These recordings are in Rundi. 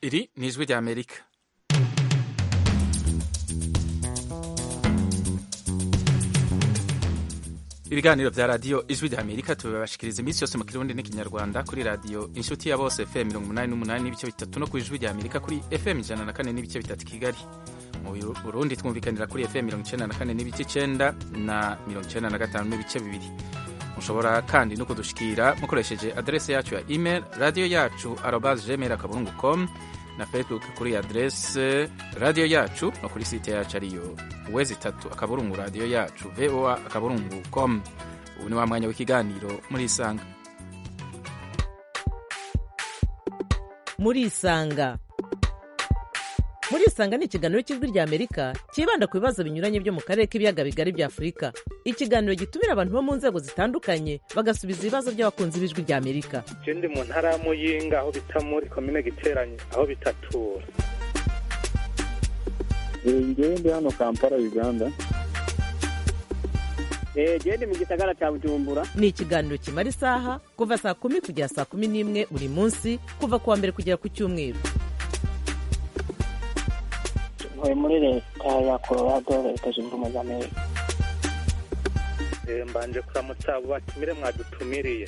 iri ni ijwi rya amerika ibiganiro vya radiyo ijwi rya amerika tubibashikiriza iminsi yose mu kirundi n'ikinyarwanda kuri radiyo inshuti ya bose fm mirongo umunani n'umunani n'ibice bitatu no ku ijwi rya amerika kuri fm ijana na kane n'ibice bitatu kigali mu burundi twumvikanira kuri fm mirongo icenda na kane n'ibice icenda na mirongo icenda na gatanu n'ibice bibiri mushobora kandi no kudushikira mukoresheje adrese yacu ya email radiyo yacu arobas gmail akaburungu com na facebook kuri adrese radiyo yacu no kuri site yacu ariyo wezi itatu akaburungu radiyo yacu voa akaburungu com ubu ni wa mwanya w'ikiganiro muri isanga muri isanga muri isanga ni ikiganiro cy'ijwi rya amerika cyibanda ku bibazo binyuranye byo mu karere k'ibiyaga bigari bya afurika ikiganiro gitumira abantu bo mu nzego zitandukanye bagasubiza ibibazo by'abakunzi b'ijwi rya amerika ndi mu ntara ya muyinga aho bita muri komine giteranye aho bitatura ngewe ndi hano kampala uganda gende mu gisagara cya bujumbura ni ikiganiro kimara isaha kuva saa kumi kugera saa kumi n'imwe buri munsi kuva ku wa mbere kugera ku cyumweru ntuye muri leta ya colorado leta zunze ubumwe za amerika mbanje kuramutsa abo batumire mwadutumiriye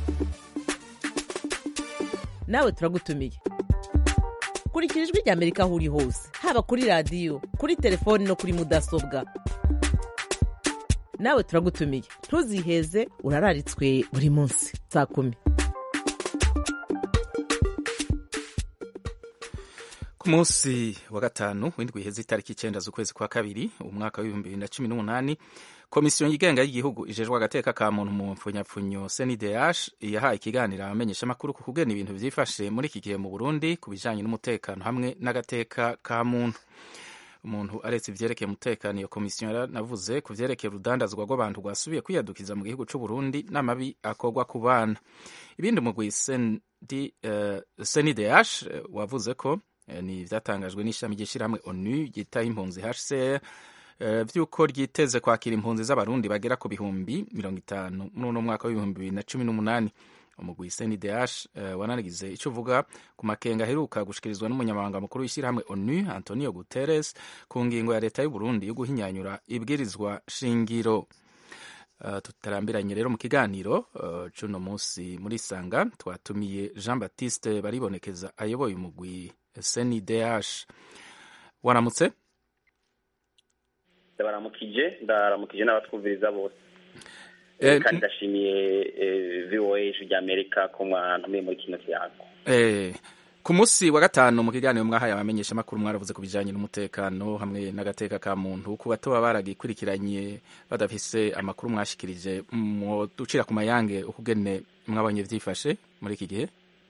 nawe turagutumiye kurikira ijwi rya amerika aho uri hose haba kuri radiyo kuri telefoni no kuri mudasobwa nawe turagutumiye ntuziheze urararitswe buri munsi saa kumi ku munsi wa gatanu w'indwi iheze itariki icyenda z'ukwezi kwa kabiri umwaka w'ibihumbi bibiri na cumi n'umunani komisiyo yigenga y'igihugu ijejwe agateka ka muntu mu mfunyapfunyo cndh yahaye ikiganiro abamenyeshamakuru ku kugena ibintu byifashe muri iki gihe mu burundi ku bijyanye n'umutekano hamwe n'agateka ka muntu umuntu aretse ivyerekeye umutekano iyo komisiyo yaranavuze ku vyerekeye urudandazwa rw'abantu rwasubiye kwiyadukiza mu gihugu c'u Burundi n'amabi akorwa ku bana ibindi umugwi cndh wavuze ko ni ivyatangajwe n'ishami ry'ishirahamwe onu ryitaho impunzi hcr vy'uko ryiteze kwakira impunzi z'abarundi bagera ku bihumbi mirongo itanu muri uno mwaka w'ibihumbi bibiri na cumi n'umunani umugwi cndh wanarigize icyo uvuga ku makenga aheruka gushikirizwa n'umunyamabanga mukuru w'ishyirahamwe onu antonio guterres ku ngingo ya leta y'uburundi yo guhinyanyura ibwirizwa shingiro Uh, tutarambiranye rero mu kiganiro uh, cuno munsi muri sanga twatumiye jean baptiste baribonekeza ayoboye umugwi cndh waramutse ndabaramukije ndaramukije n'abatwumviriza bose Eh, kandi ndashimiye voa ijwi rya amerika ko mwantumiye muri kino kiyago eh, ku munsi wa gatanu mu kiganiro mwahaye abamenyeshamakuru mwaravuze ku bijanye n'umutekano hamwe n'agateka ka muntu ku bato baba baragikurikiranye badafise amakuru mwashikirije ducira ku mayange ukugene mwabonye vyifashe muri iki gihe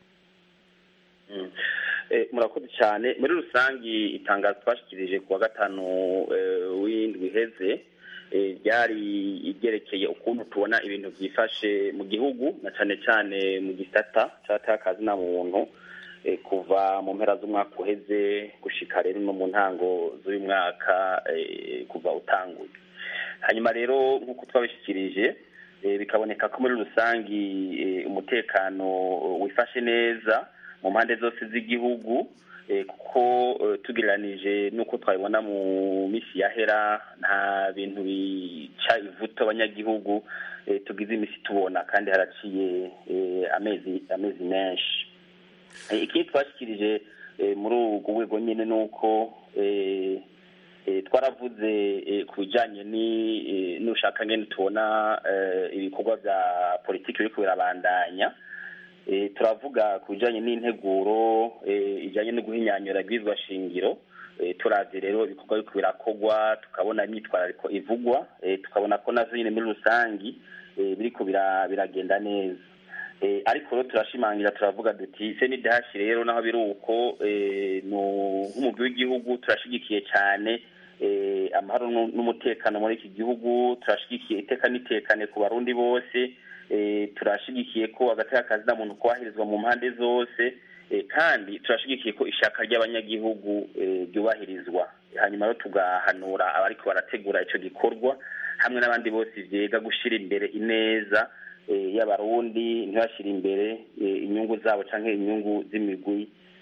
Mm. Eh, murakoze cyane muri rusangi itangazo twashikirije ku wa gatanu eh, w'indwi iheze eh, ryari ryerekeye ukuntu tubona ibintu byifashe mu gihugu na cyane cyane mu gisata cy'atakazi na muntu eh, kuva mu mpera z'umwaka uheze gushika rero no mu ntango z'uyu mwaka eh, kuva utanguye hanyuma rero nk'uko twabishikirije eh, bikaboneka ko muri rusangi eh, umutekano wifashe neza mu mpande zose z'igihugu eh, kuko eh, tugereranije n'uko twabibona mu misi yahera nta bintu bica ivuto abanyagihugu eh, tugize imisi tubona kandi haraciye eh, amezi amezi menshi Eh, ikindi twashikirije eh, muri urwo rwego nyine ni uko eh, eh, twaravuze eh, ku bijanye ni- eh, n'ushaka ngene tubona eh, ibikorwa vya politiki biriko birabandanya Eh, turavuga ku bijanye n'integuro eh, ijanye no guhinyanyura ibwirizwa shingiro Eh, turavye rero ibikorwa biriko birakorwa tukabona imyitwarariko ivugwa eh, tukabona ko navyo nyine muri rusangi eh, biriko bira- biragenda neza Eh, ariko rero turashimangira turavuga duti CNDH rero naho biri uko eh, nu- nk'umugwi w'igihugu turashigikiye cyane eh, amahoro nu- n'umutekano muri iki gihugu turashigikiye iteka n'itekane ku barundi bose eh, turashigikiye ko agateka kazina muntu kubahirizwa mu mpande zose eh, kandi turashigikiye ko ishaka ry'abanyagihugu eh, ryubahirizwa hanyuma rero tugahanura abariko barategura ico gikorwa hamwe n'abandi bose vyega gushira imbere ineza eh, y'abarundi ntibashire imbere eh, inyungu zabo canke inyungu z'imigwi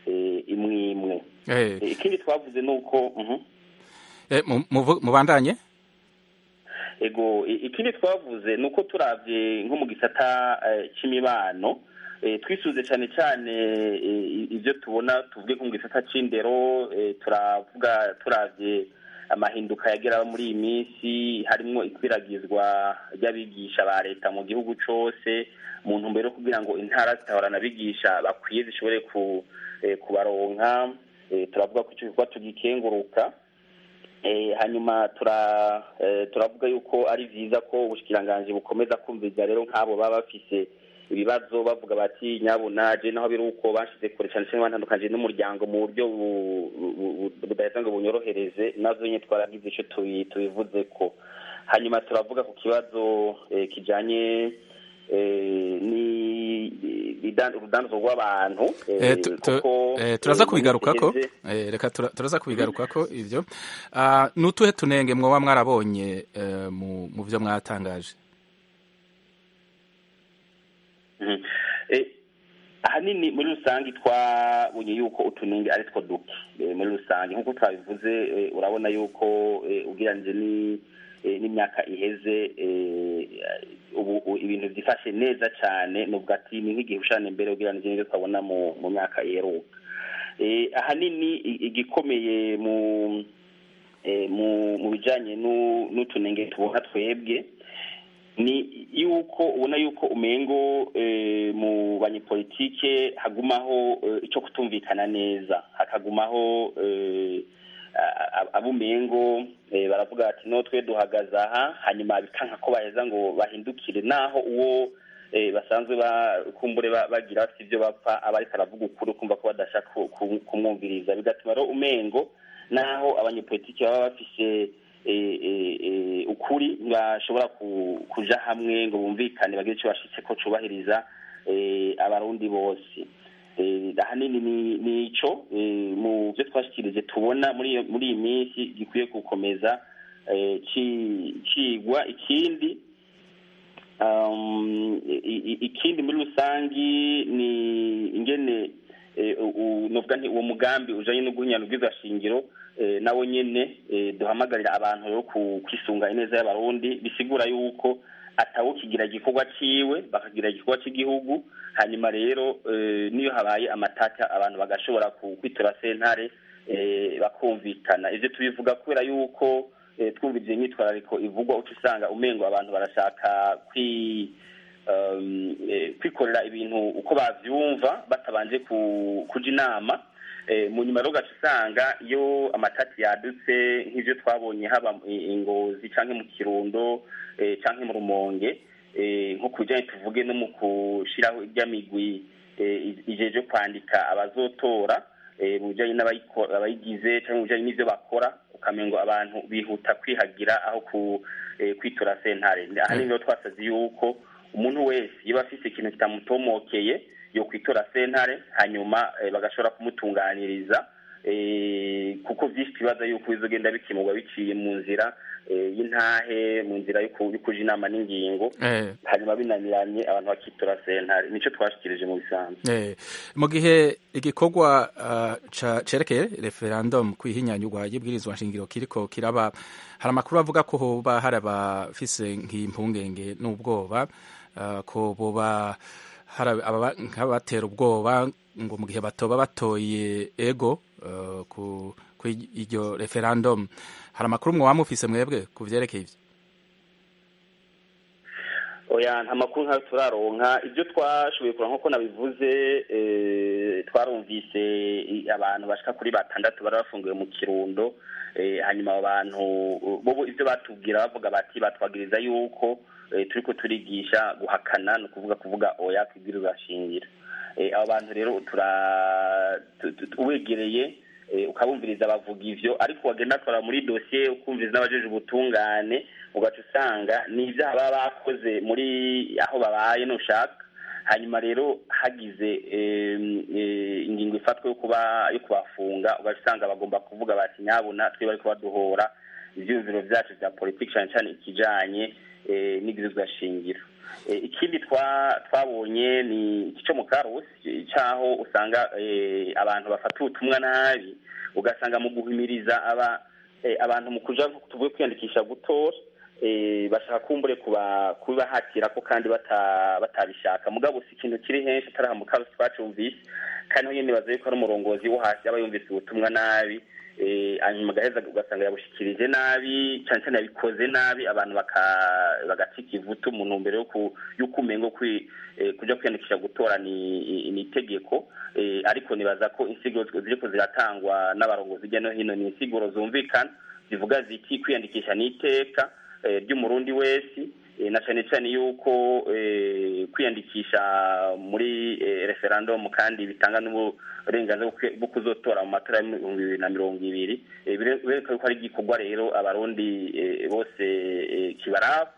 eh, imwe imwe Eh, Eh, ikindi twavuze ni uko mhm. eh, mu- muvu- mubandanye ego i- ikindi twavuze ni uko turavye nko mu gisata eh, c'imibano eh, twisuze cyane cyane eh, ibyo tubona tuvuge nko mu gisata c'indero eh, turavuga turavye amahinduka yagera muri iyi minsi harimwo ikwiragizwa ry'abigisha ba leta mu gihugu cose mu ntumbero yo kugira ngo intara zitahorana abigisha bakwiye zishobore ku eh, kubaronka eh, turavuga ko ico gikorwa tugikenguruka Eh, hanyuma tura eh, turavuga yuko ari vyiza ko ubushikiranganji bukomeza kumviriza rero nk'abo baba bafise ibibazo bavuga bati nyabuna je naho biri uko bashize kure cane cane bantandukanye n'umuryango mu buryo bu- bu- bu- budaheza ngo bunyorohereze navyo nyene twaragize ico tubi- tubivuzeko hanyuma turavuga ku kibazo eh, kijanye eh, ni idan- urudandazo rw'abantu eh, Eh, tu- tu- kuko, eh, turaza eh, mu kubigarukako minsi iheze- Eh, reka tura- turaza kubigarukako ivyo Ah, nutuhe tunenge mwoba mwarabonye eh, mu mu vyo mwatangaje Mhm. Eh, ahanini muri rusange twabonye yuko utunenge ari two duke Eh, muri rusange nk'uko twabivuze eh, urabona yuko eh, ugereranije ni eh, n'imyaka iheze eh, ubu u- ibintu byifashe neza cyane nubwo ati ni nk'igihushane mbere ugereranije n'ibyo twabona mu mu myaka iheruka Eh, ahanini i- igikomeye mu eh, mu mu bijanye n'u- n'utunenge tubona twebwe ni yuko ubona yuko umengo eh, mu banyepolitike hagumaho eh, ico kutumvikana neza hakagumaho eh, a- a- abumengo eh, baravuga bati no twe duhagaze aha hanyuma bikanka ko baheza ngo bahindukire naho uwo eh, basanzwe bakumbure ba- bagira bafite ibyo bapfa aba ariko aravuga ukuri ukumva ko badashaka ku- ku- kumwumviriza bigatuma rero umengo naho abanyepolitike baba bafise eh, eh, eh, ukuri ntibashobora ku- kuja hamwe ngo bumvikane bagire icyo bashitse ko cubahiriza eh, abarundi bose Eh, ahanini ni ni ico eh, mu byo twashikirije tubona muri iyo- muri iyi minsi gikwiye gukomeza eh, ci- cigwa ikindi um, i- i- ikindi muri rusangi ni ingene eh, u- u- novuga nti uwo mugambi ujanye no guhinyana ubwizashingiro eh, nawo nyene eh, duhamagarira abantu rero ku- kwisunga ineza y'abarundi bisigura yuko atawukigira igikorwa ciwe bakagira igikorwa cy'igihugu hanyuma rero eh, niyo habaye amatata abantu bagashobora ku- kwitura sentare eh, bakumvikana ivyo tubivuga kubera yuko eh, twumvise imyitwarariko ivugwa uca usanga umengo abantu barashaka kwi um, eh, kwikorera ibintu uko bavyumva batabanje ku- kuja inama eh, mu nyuma rero ugaca usanga iyo amatati yadutse nk'ivyo twabonye haba i- ingozi canke mu kirundo eh, canke mu rumonge eh, nko ku bijanye tuvuge no mu kushiraho iry'amigwi eh, ijeje kwandika abazotora eh, mu bijanye n'abayiko- abayigize canke mu bijanye n'ivyo bakora ukamengo abantu bihuta kwihagira aho ku eh, kwitura sentare ahanini rero twasaze yuko umuntu wese iyo afise ikintu kitamutomokeye yo kwitura sentare hanyuma eh, bagashobora kumutunganiriza eh, kuko vyinshi twibaza yuko bizogenda bikemurwa biciye mu nzira eh, y'intahe mu nzira yo ku- yo kuja inama n'ingingo Eh, hanyuma binaniranye abantu bakitura sentare nico twashikirije mu bisanzwe eh, mu gihe igikorwa ah, ca- cerekeye referendum kwihinyanyurwa y'ibwirizwa nshingiro kiriko kiraba hari amakuru avuga ko hoba hari abafise nk'impungenge n'ubwoba ah, ko boba hari ababa- nk'abatera ubwoba ngo mu gihe batoba batoye ego ah, ku ku iryo referendum hari amakuru mwoba mufise mwebwe ku vyerekeye ivyo oya nta makuru nkayo turaronka ibyo twashoboye kureba nk'uko nabivuze eh, twarumvise i- abantu bashika kuri batandatu bari bafungiwe mu kirundo eh, hanyuma abo bantu bo ibyo batubwira bavuga bati batwagiriza yuko eh, turiko turigisha guhakana ni ukuvuga kuvuga oya kwibwiriza shingiro Eh, abo bantu rero tura tu- tu- ubegereye eh, ukabumviriza bavuga ivyo ariko wagenda twara muri dosiye ukumviriza n'abajeje ubutungane ugaca usanga ni ibyaha baba bakoze muri aho babaye nushaka hanyuma rero hagize em, eh, ingingo ifatwa yo kuba yo kubafunga ugaca usanga bagomba kuvuga bati nyabuna twe bariko baduhora ivyiyumviro vyacu vya politiki cane cane ikijanye eh, n'ibwirizwa shingiro Eh, ikindi twa- twabonye ni iki cyo mu karusi cyaho usanga eh, abantu bafata ubutumwa nabi ugasanga mu guhimiriza aba eh, abantu mu kuja tuvuye kwiyandikisha gutora eh, bashaka kumbure kuba kubibahatira ko kandi bata- batabishaka mugabo si ikintu kiri henshi atari aha mu karusi twacumvise kandi naho nyene nibaza yuko ari umurongozi wo hasi aba yumvise ubutumwa nabi eh, hanyuma agaheza ugasanga yabushikirije nabi cyane cyane yabikoze nabi abantu baka- bagacika ivutu mu ntumbero yo ku- y'uko umengo kwi- eh, kuja kwiyandikisha gutora ni ni itegeko eh, ariko nibaza ko insiguro ziriko ziratangwa n'abarongozi hirya no hino ni insiguro zumvikana zivuga ziti kwiyandikisha ni iteka eh, ry'umurundi wese eh, na cyane cyane yuko eh, kwiyandikisha muri eh, referendum kandi bitanga n'uburenganzira bwo kwi- bwo kuzotora mu matora y'ibihumbi bibiri na mirongo ibiri Eh, bire- bireka yuko ari igikorwa rero abarundi eh, bose eh, kibaraba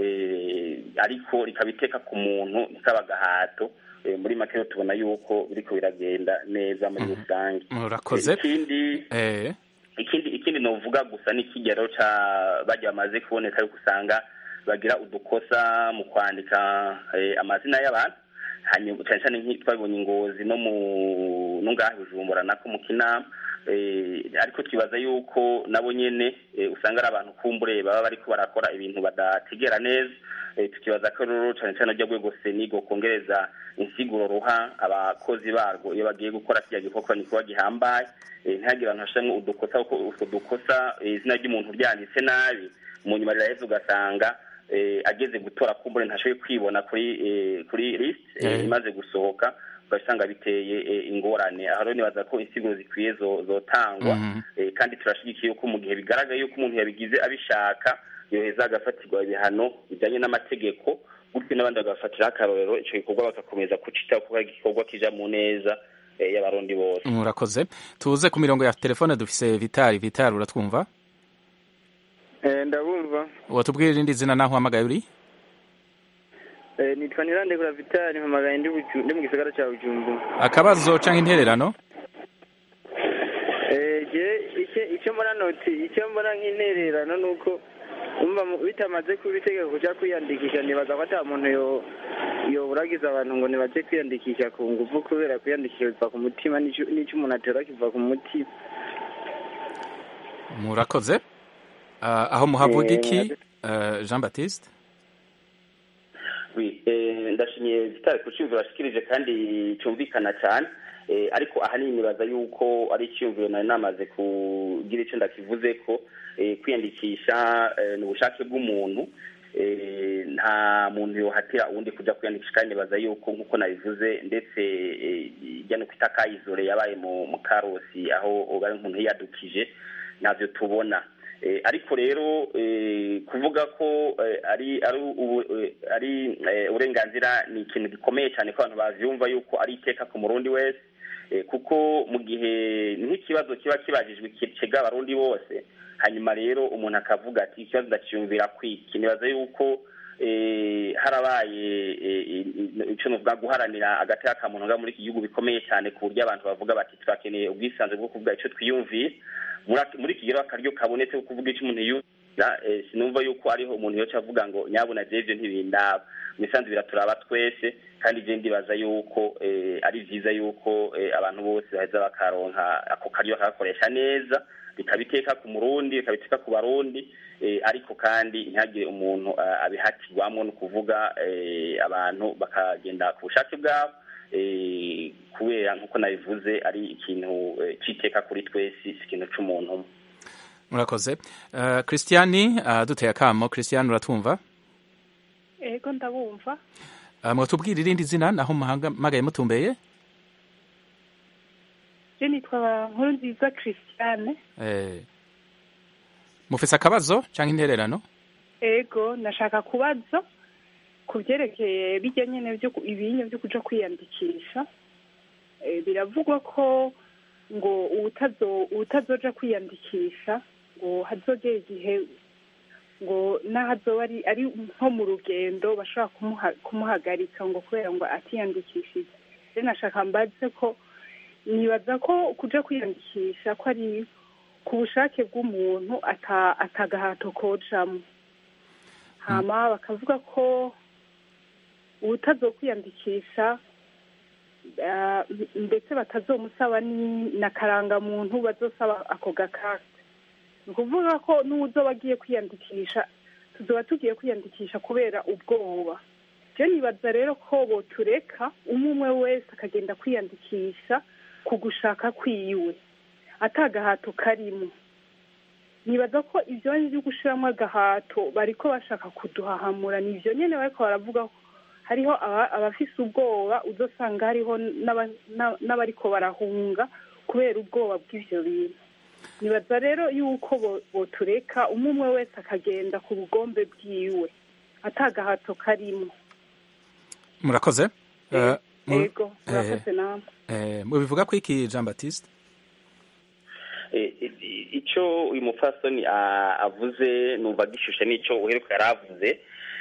eh, ariko rikaba iteka ku muntu rikaba agahato Eh, muri make rero tubona yuko biriko biragenda neza muri rusange murakoze Eh, ikindi eh, ikindi ikindi novuga gusa n'ikigero ca bajya bamaze kuboneka yuko usanga bagira udukosa mu kwandika eh, amazina y'abantu hanyuma cyane cyane nk'i- twabonye ingozi no mu no ngaha i bujumbura nako mu kinama eh, ariko twibaza yuko nabo nyene eh, usanga ari abantu kumbure baba bariko barakora ibintu badategera neza eh, tukibaza ko rero cyane cyane ryo rwego senigo kongereza insiguro ruha abakozi barwo iyo bagiye gukora kiriya gikorwa ni kuba gihambaye eh, ntihagire abantu hashamwe udukosa kuko utwo dukosa eh, izina ry'umuntu ryanditse nabi mu nyuma riraheza ugasanga eh, ageze gutora kumbure ntashoboye kwibona kuri eh, kuri list eh, Eh. imaze gusohoka ugasanga biteye eh, ingorane aho rero nibaza ko insiguro zikwiye zo- zotangwa Mhm. eh, kandi turashigikiye yuko mu gihe bigaragaye yuko umuntu yabigize abishaka yoheza agafatirwa ibihano bijyanye n'amategeko gutyo n'abandi bagafatiraho akarorero icyo gikorwa bagakomeza kucitaho kuko ari igikorwa kija mu neza eh, y'abarundi bose murakoze tuze ku mirongo ya telefone dufise vitari vitari uratwumva Eh, ndabumva watubwira irindi zina naho uhamagaye uri Eh, nitwa nirandekura vitali mpamagaye ndi Buju- ndi mu gisagara cya bujumbura akabazo canke intererano Eh, je icyo icyo mbona noti icyo mbona nk'intererano ni uko umva mu- bitamaze kuba itegeko kuja kwiyandikisha nibaza ko ata muntu yo yoburagiza abantu ngo nibaje kwiyandikisha ku nguvu kubera kwiyandikisha biva ku mutima n'ico n'ico umuntu atora kiva ku mutima murakoze Ah, aho muhavuga Eh, iki murakoze. Eh, jean baptiste Oui, eh, ndashimiye Vitali ku cyumviro ashikirije kandi cyumvikana cyane eh, ariko ahanini nibaza yuko ari icyumviro nari namaze kugira icyo ndakivuze ko eh, kwiyandikisha eh, ni ubushake bw'umuntu eh, nta muntu yohatira uwundi kujya kwiyandikisha kandi nibaza yuko nk'uko nabivuze ndetse eh, ijya no kwita kayizore yabaye mu mu karosi aho bari umuntu yiyadukije ntabyo tubona Eh, ariko rero eh, kuvuga ko eh, ari ari ubu- eh, ari eh, uburenganzira ni ikintu gikomeye cyane ko abantu bavyumva yuko ari iteka ku murundi wese eh, kuko mu gihe nk'ikibazo kiba kibajijwe kicega abarundi bose hanyuma rero umuntu akavuga ati ikibazo ndakiyumvira kwiki nibaza yuko eh, harabaye eh, i- ico novuga guharanira agateka ka muntu nga muri iki gihugu bikomeye cyane ku buryo abantu bavuga bati turakeneye ubwisanzure bwo kuvuga ico twiyumvira muri ak- muri iki rero akaryo kabonetse ko kuvuga icyo umuntu yumvira eh, sinumva yuko ariho umuntu yoca avuga ngo nyabuna jewe ivyo ntibindaba imisanzu biraturaba twese kandi je ndibaza yuko eh, ari vyiza yuko eh, abantu bose baheza bakaronka ako karyo bakagakoresha neza bikabiteka ku murundi bikabiteka ku barundi eh, ariko kandi ntihagire umuntu eh, abihatirwamwo ni ukuvuga eh, abantu bakagenda ku bushake bwabo eh, kubera nk'uko nabivuze ari ikintu eh, c'iteka kuri twese si ikintu c'umuntu umwe murakoze Eh, christiani ah, duteye akamo christiani uratwumva ego ndabumva Ah, mwatubwira irindi zina naho muhamagaye mutumbeye je nitwa nkuru nziza christiane Eh, mufise akabazo canke intererano ego nashaka kubaza ku byerekeye bijya nyine byo ku- ibinyo byo kuja kwiyandikisha Eh, biravugwa ko ngo uwutazo uwutazoja kwiyandikisha ngo hazogera igihe ngo n'ahazoba ari ari nko mu rugendo bashobora kumuha- kumuhagarika ngo kubera ngo atiyandikishije rero nashaka mbaze ko nibaza ko kuja kwiyandikisha ko ari ku bushake bw'umuntu ata atagahato kojamwo hama bakavuga ko ubutazokwiyandikisha ah, ndetse batazomusaba ni- na karangamuntu bazosaba ako gakarte ni ukuvuga ko n'uwuzoba agiye kwiyandikisha tuzoba tugiye kwiyandikisha kubera ubwoba je nibaza rero ko botureka umwe umwe wese akagenda kwiyandikisha ku gushaka kwiwe atagahato karimo nibaza ko ibyo byo gushiramo agahato bariko bashaka kuduhahamura ni ibyo nyene bariko baravuga ko hariho aba- abafise ubwoba uzosanga hariho n'aba- n'a- n'abariko barahunga kubera ubwoba bw'ivyo bintu nibaza rero yuko bo- botureka umwe umwe wese akagenda ku bugombe bwiwe atagahato karimo murakoze Eh, mu- ego murakoze namwe eh, mubivuga ko iki jean baptiste Eh, i- icyo uyu mupfasoni a- avuze numva gishushe n'icyo uheruka yari avuze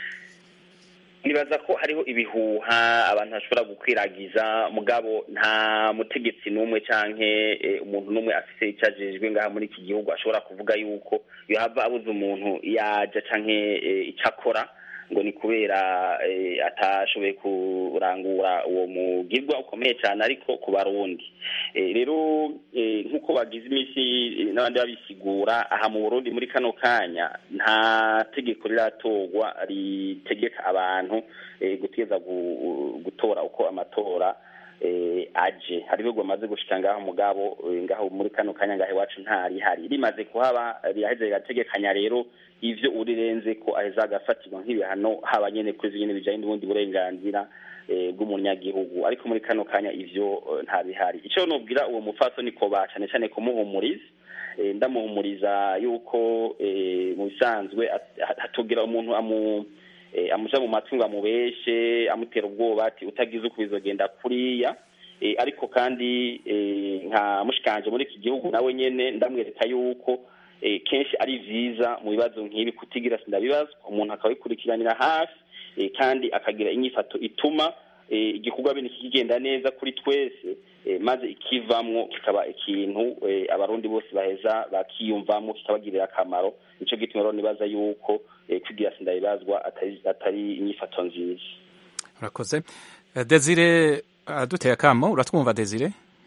nibaza ko hariho ibihuha abantu bashobora gukwiragiza mugabo nta mutegetsi n'umwe canke eh, umuntu n'umwe afise icyo ajejwe ngaha muri iki gihugu ashobora kuvuga yuko yohava abuze umuntu yaja canke eh, ico akora ngo ni kubera eh, atashoboye kurangura uwo mugirwa ukomeye cyane ariko ku barundi Eh, rero eh, nk'uko bagize iminsi eh, n'abandi babisigura aha mu burundi muri kano kanya nta tegeko riratorwa ritegeka abantu eh, gutegeza gu- gutora uko amatora eh, aje hari ibihugu bamaze gushika ngaho mugabo eh, ngaho muri kano kanya ngaho iwacu ntarihari rimaze kuhaba riraheze rirategekanya rero ivyo urirenze ko aheza agafatirwa nk'ibihano haba nyene kuri ivyo nyene bijanye n'ubundi burenganzira eh, bw'umunyagihugu ariko muri kano kanya ivyo eh, nta bihari ico nobwira uwo mupfasoni ko ba cane cane kumuhumuriza eh, ndamuhumuriza yuko eh, mu bisanzwe at- hatugira umuntu amu eh, amuja mu matwi ngo amubeshe amutera ubwoba ati utagize uko bizogenda kuriya eh, ariko kandi eh, nka mushikanje muri iki gihugu nawe nyene ndamwereka yuko eh, kenshi ari vyiza mu bibazo nk'ibi kutigira sindabibazwa umuntu akabikurikiranira hafi eh, kandi akagira inyifato ituma eh, igikorwa bene kigenda neza kuri twese eh, maze ikivamwo kikaba ikintu eh, abarundi bose baheza bakiyumvamo kikabagirira akamaro nico gituma rero nibaza yuko eh, kwigira sindabibazwa atari, atari inyifato nziza urakoze Eh, desire aduteye akamo uratwumva desire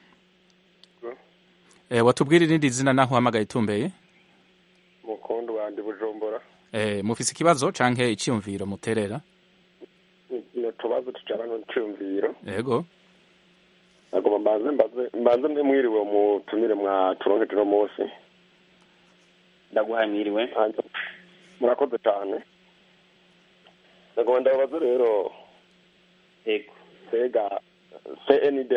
Eh, watubwira irindi zina naho uhamagaye itumbeye mukondo wandi bujumbura Eh, mufise ikibazo canke iciyumviro muterera ni utubazo tujana n'iciyumviro yego nagomba mbanze mbaze mbanze mbe mwiriwe mutumire mwa turonkeje uno munsi ndaguhaye mwiriwe Hanyuma, murakoze cyane nagomba ndababaze rero yego mbega cndh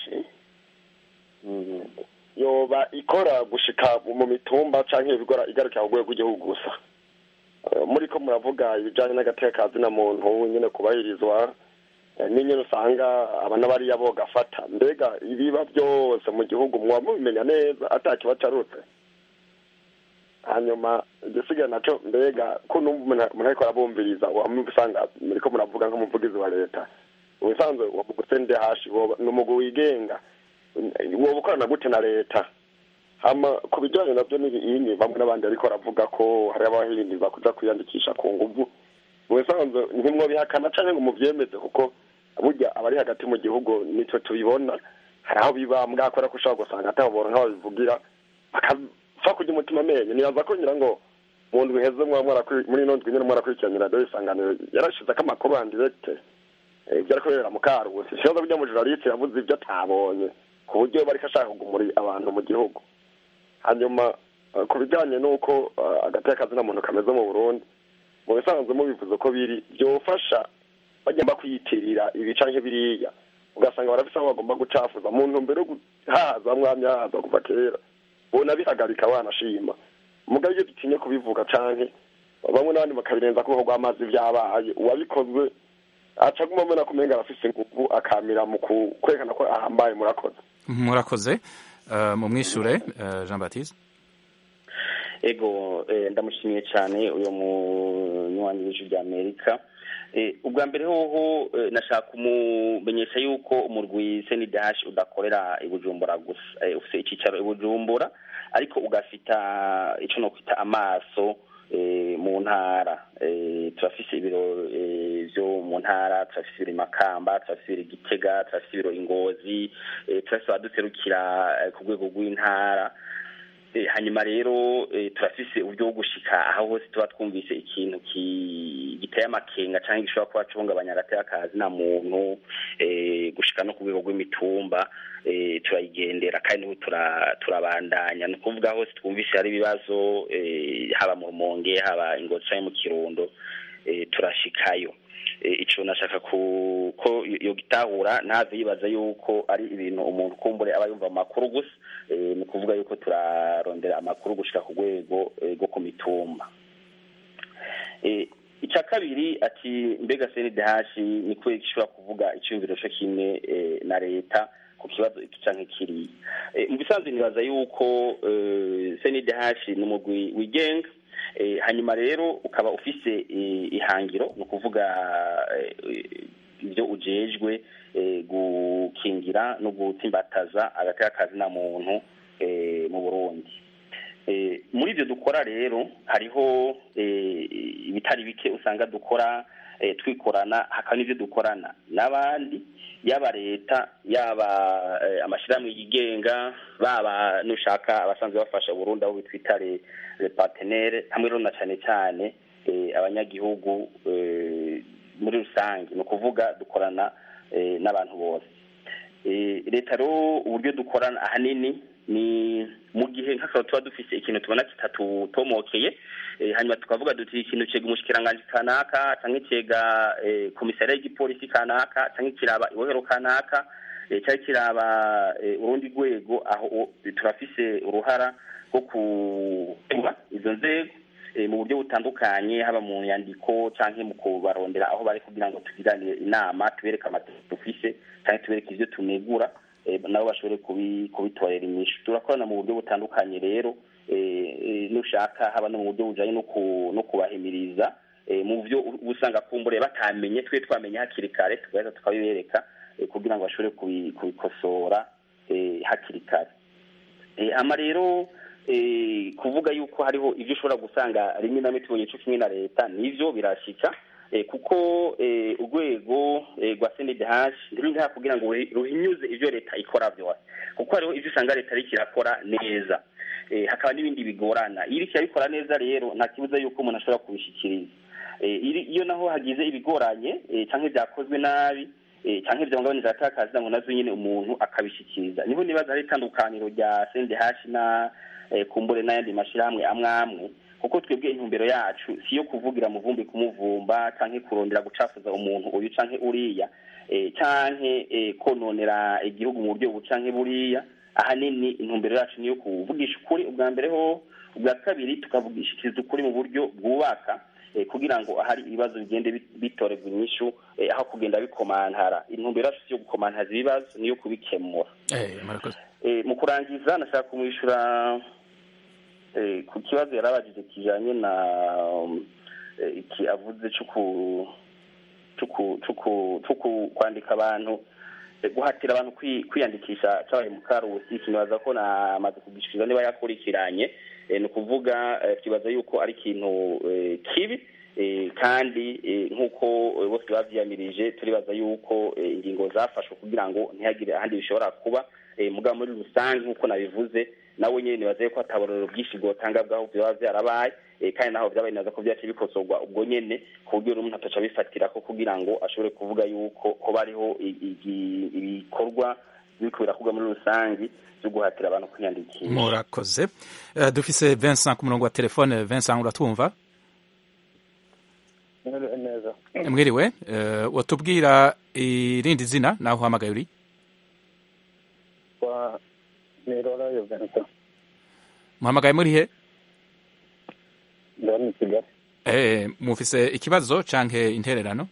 yoba ikora gushika mu mitumba canke ibigora igarukira ku rwego rw'igihugu gusa Eh, muriko muravuga ibijanye n'agatekazi na muntu nyene kubahirizwa eh, n'inyene usanga abana bariya bogafata mbega ibiba byose mu gihugu muba mubimenya neza ata kibacarutse hanyuma igisigaye naco mbega ko numva umuntu umuntu ariko arabumviriza wamwe usanga muriko muravuga nk'umuvugizi wa leta ubusanzwe uwo mugwi CNDH woba- ni umugwi wigenga woba ukorana gute na leta hama ku bijyanye nabyo n'ibinyi bamwe n'abandi ariko baravuga ko hari abahindurwa kuja kwiyandikisha ku nguvu mu bisanzwe ntimwo bihakana canke ngo muvyemeze kuko burya abari hagati mu gihugu nitwe tubibona hari aho biba mwakora ko ushobora gusanga atabobora nk'ababivugira bakapfa kurya umutima amenyo nibaza ko ngira ngo mu ndwi heze mwaba mwarakwi- muri ino ndwi nyene mwarakurikiranira radiyo isanganiro yarashizeko amakuru en direct eh, ibyo ariko birera mu karusi ikibazo burya mujuraliste yavuze ibyo atabonye ku buryo bariko ashaka kugumura abantu mu gihugu hanyuma eh, ku bijyanye n'uko eh, agateka kazina muntu kameze mu burundi mu bisanzwe mubivuze ko biri byofasha bagomba kwiyitirira ibi canke biriya ugasanga barafise aho bagomba gucafuza mu ntumbero yo guhaza mwamya haza kuva kera bona bihagarika wanashima mugabo iyo dutinye kubivuga canke bamwe n'abandi bakabirenza ko rw'amazi vyabaye uwabikozwe aca aguma mbona kumenga arafise inguvu akamira mu ku- kwerekana ko ahambaye murakoze murakoze Eh, mumwishure eh, jean baptiste ego eh, ndamushimiye cyane uyu munywanyi w'ijwi rya amerika eh, ubwa mbere hoho eh, nashaka kumumenyesha yuko umurwi senidash udakorera i bujumbura gusa eh, ufite icyicaro i bujumbura ariko ugafita icyo no kwita amaso eh, mu ntara Eh, turafise ibiro eh, vyo mu ntara turafise ibiro i makamba turafise ibiro i gitega turafise ibiro ingozi eh, turafise abaduserukira eh, ku rwego rw'intara Eh, hanyuma rero eh, turafise uburyo bwo gushika aho hose tuba twumvise ikintu ki- giteye amakenga canke gishobora kuba cihungabanya agateka kazi na muntu eh, gushika no ku rwego rw'imitumba eh, turayigendera kandi n'ubu tura- turabandanya ni ukuvuga hose twumvise hari ibibazo eh, haba mu rumonge haba ingozi canke mu kirundo eh, turashikayo Eh, ico nashaka ku ko yo gitahura ntave yibaza yuko ari ibintu umuntu kumbure aba yumva mu makuru gusa eh, ni ukuvuga yuko turarondera amakuru gushika ku rwego eh, rwo ku mitumba Eh, icya kabiri ati mbega senidahashi ni kubera gishobora kuvuga icyumviro cyo kimwe eh, na leta ku kibazo iki canke kiriya Eh, mu bisanzwe nibaza yuko eh, senidahashi ni umugwi wigenga Eh, hanyuma rero ukaba ufise eh, ihangiro ni ukuvuga eh, ibyo ujejwe eh, gukingira no gutsimbataza agateka kazi na muntu eh, mu burundi Eh, muri ibyo dukora rero hariho eh, ibitari bike usanga dukora eh, twikorana hakaba n'ibyo dukorana n'abandi yaba leta yaba eh, amashyirahamwe yigenga baba nushaka abasanzwe bafasha Burundi abo bitwita le le partenaire hamwe rero na cyane cyane eh, abanyagihugu eh, muri rusange ni ukuvuga dukorana eh, n'abantu bose Eh, leta rero uburyo dukorana ahanini ni mu gihe nk'akaba tuba dufise ikintu tubona kitatutomokeye eh, hanyuma tukavuga duti ikintu cega umushikiranganji kanaka canke cega eh, komisariya y'igipolisi kanaka canke kiraba ibohero kanaka eh, canke kiraba eh, urundi rwego aho o- turafise uruhara rwo kuba izo nzego eh, mu buryo butandukanye haba mu nyandiko canke mu kubarondera aho bari kugira ngo tugiranire inama tubereke amategeko dufise canke tubereke ivyo tunegura eh, nabo bashobore kubi- kubitorera inyishu turakorana mu buryo butandukanye rero eh, eh, nushaka haba no mu buryo bujanye no ku- no kubahimiriza eh, mu byo uba usanga kumbure batamenye twe twamenye hakiri kare tugaheza tukabibereka eh, kugira ngo bashobore kubi- kubikosora eh, hakiri kare Eh, ama rero eh, kuvuga yuko hariho ibyo ushobora gusanga rimwe na rimwe tubonye cyo kimwe na leta nivyo birashika eh, kuko eh, urwego eh, rwa CNDH ruri ngaha kugira ngo ruhi- ruhinyuze ivyo leta ikora vyose kuko hariho ivyo usanga leta ariko irakora neza eh, hakaba n'ibindi bigorana iyo iriko irabikora neza rero nta kibuza yuko umuntu ashobora kubishikiriza eh, iri- iyo naho hagize ibigoranye eh, canke vyakozwe nabi eh, canke vyahungabanije atakazi ngo nazo nyene umuntu akabishikiriza niho nibaza hari itandukaniro rya CNDH na eh, kumbure n'ayandi mashirahamwe amwe amwe kuko twebwe intumbero yacu si iyo kuvugira muvumbi kumuvumba canke kurondera gucafuza umuntu uyu canke uriya eh, canke eh, kononera igihugu mu buryo bubu canke buriya ahanini intumbero yacu niyo kuvugisha ukuri ubwa mbere ho ubwa kabiri tukavugishikiriza ukuri mu buryo bwubaka eh, kugira ngo ahari ibibazo bigende bit- bitorerwa inyishu eh, aho kugenda bikomantara intumbero yacu si yo gukomantaza ibibazo niyo kubikemura Eh, murakoze Eh, mu kurangiza nashaka kumwishyura eh, ku kibazo yari abajije kijanye na um, eh, iki avuze cyo ku cyo ku- cyo ku- cyo ku- kwandika abantu eh, guhatira abantu kwi- kwiyandikisha cabaye mu karusi kinibaza ko namaze kugishikiriza niba yakurikiranye eh, ni ukuvuga eh, kibaza yuko ari ikintu eh, kibi eh, kandi eh, nk'uko eh, bose bavyiyamirije turibaza yuko eh, ingingo zafashwe kugira ngo ntihagire ahandi bishobora kuba eh, mugabo muri rusange nk'uko nabivuze nawe nyene nibaza yuko ataborero bwinshi bwotanga bwaho vyoba vyarabaye eh, kandi naho vyabaye naza ko vyaciye bikosorwa ubwo nyene ku buryo n'umuntu ataca abifatirako kugira ngo ashobore kuvuga yuko hoba hariho i- igi- ibikorwa biriko birakorwa muri rusange vyo guhatira abantu kwiyandikisha murakoze Eh, dufise Vincent ku murongo wa telefone Vincent uratwumva neza mwiriwe eh, watubwira irindi zina naho uhamagaye uri kwa nirora yo Vincent muhamagaye muri he ndani Kigali eh, mufise ikibazo canke intererano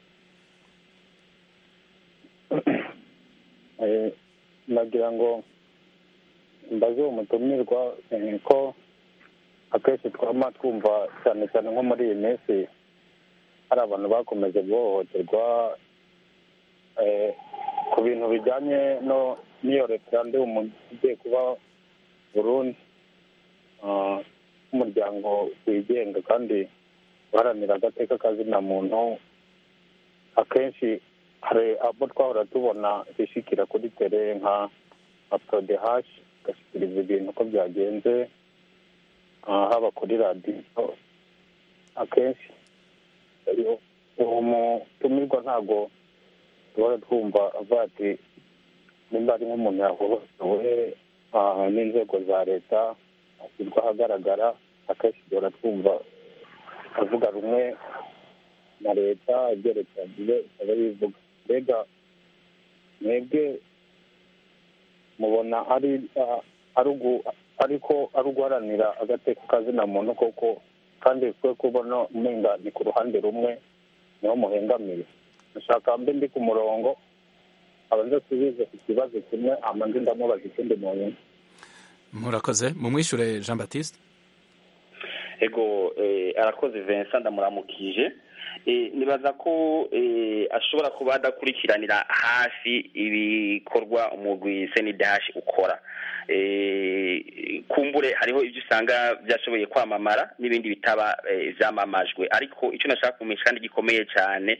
Eh, nagira ngo mbaze umutumirwa eh, ko akenshi twama twumva cyane cyane nko muri iyi minsi hari abantu bakomeje guhohoterwa eh, ku bintu bijyanye no n'iyo referandumu igiye kuba Burundi Ah, nk'umuryango wigenga kandi uharanira agateka kazina muntu akenshi hari abo twahora tubona bishikira kuri tere nka nka prodehashi igashikiriza ibintu uko byagenze ah, haba kuri radiyo akenshi iyo uwo mutumirwa ntabwo duhora twumva avuga ati nimba ari nk'umuntu yahohotewe ah, n'inzego za leta ashyirwa ahagaragara akenshi duhora twumva avuga rumwe na leta ibyerekeranye ikaba bivuga mbega mwebwe mubona ari ah, ari ugu- ariko ari uguharanira agateka kazina muntu koko kandi twe kubona umenga ni ku ruhande rumwe niho muhengamiye ndashaka mbe ndi ku murongo abanza asubize ku kibazo kimwe amanze ndamubaza ikindi muntu murakoze mumwishure jean baptiste ego eh, arakoze Vincent ndamuramukije eh, nibaza ko eh, ashobora kuba adakurikiranira hafi ibikorwa umugwi senidash ukora eh, kumbure hariho ibyo usanga byashoboye kwamamara n'ibindi bitaba eh, vyamamajwe ariko icyo nashaka kumenyesha kandi gikomeye cyane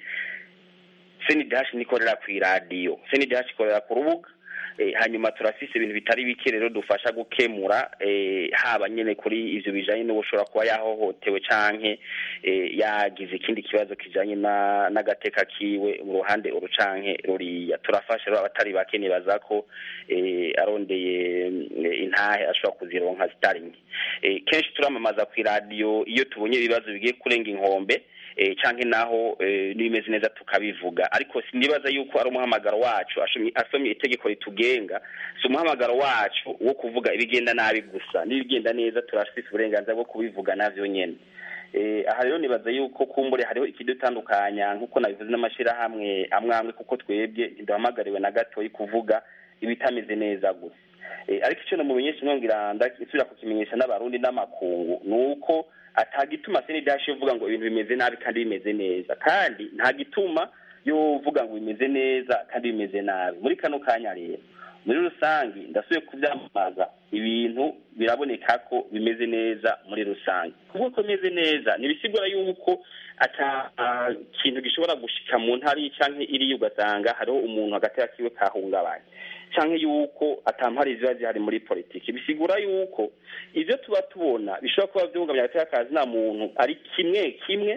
senidash nikorera ku iradiyo senidash ikorera ku rubuga eh, hanyuma turafise ibintu bitari bike rero dufasha gukemura eh, haba nyene kuri ivyo bijanye n'ubushobora kuba yahohotewe canke eh, yagize ikindi kibazo kijanye na n'agateka kiwe mu ruhande uru canke ruriya turafasha rero abatari bake nibaza ko eh, arondeye eh, intahe ashobora kuzironka zitari nke eh, kenshi turamamaza ku iradiyo iyo tubonye ibibazo bigiye kurenga inkombe eh, canke naho eh, n'ibimeze neza tukabivuga ariko sinibaza yuko ari umuhamagaro wacu ashomye- asomye itegeko ritugenga si umuhamagaro wacu wo kuvuga ibigenda nabi gusa n'ibigenda neza turafise uburenganzira bwo kubivuga navyo nyene eh, aha rero nibaza yuko kumbure hariho ikidutandukanya nk'uko nabivuze n'amashirahamwe amwe amwe kuko twebwe ntiduhamagariwe na gatoyi kuvuga ibitameze neza gusa Eh, ariko icyo namumenyesha nongera ndasubira kukimenyesha n'abarundi n'amakungu ni uko atagituma senidash yovuga ngo ibintu bimeze nabi kandi bimeze neza kandi nta gituma yovuga ngo bimeze neza kandi bimeze nabi muri kano kanya rero muri rusange ndasubiye kubyamamaza ibintu biraboneka ko bimeze neza muri rusange kuvuga ko bimeze neza ntibisigura yuko ata ah, kintu gishobora gushika mu ntara iyi canke iriya ugasanga hariho umuntu hagati yakiwe kahungabanye canke yuko atampari ziba zihari muri politiki bisigura yuko ivyo tuba tubona bishobora kuba vyungabanya hagati y'akazi nta muntu ari kimwe kimwe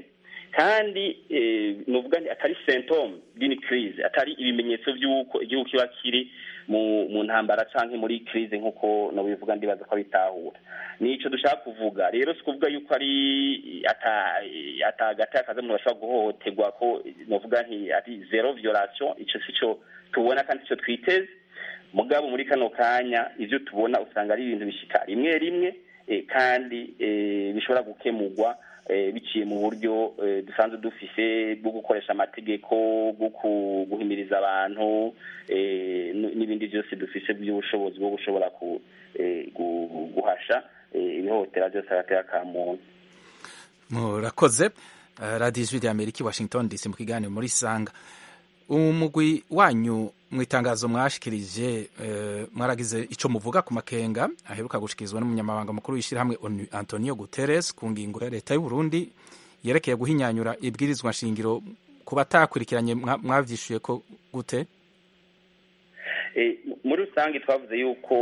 kandi eh, nuvuga nti atari symptome d'une crise atari ibimenyetso vy'uko igihugu kiba kiri mu mu ntambara canke muri crise nk'uko nobivuga ndibaza ko abitahura nico dushaka kuvuga rero si kuvuga yuko ari ata ata hagati y'akazi umuntu bashobora guhohoterwa ko novuga nti ari zero violation ico sico tubona kandi sico twiteze mugabo muri kano kanya ivyo tubona usanga ari ibintu bishika rimwe rimwe eh, kandi eh, bishobora gukemurwa eh, biciye mu buryo eh, dusanzwe dufise bwo gukoresha amategeko bwo ku- guhimiriza abantu eh, n- n'ibindi byose dufise by'ubushobozi bwo gushobora ku, eh, gu- guhasha eh, ibihohotera byose hagati y'aka muntu murakoze Eh, radiyo ijwi rya amerika i washington dc mu kiganiro muri sanga umugwi wanyu mu itangazo mwashikirije eh, mwaragize ico muvuga ku makenga aheruka gushikirizwa n'umunyamabanga mukuru w'ishyirahamwe onu antonio guterres ku ngingo ya leta y'u burundi yerekeye guhinyanyura ibwirizwa nshingiro ku batakurikiranye mwa- mwavyishuye ko gute Eh, muri rusange twavuze yuko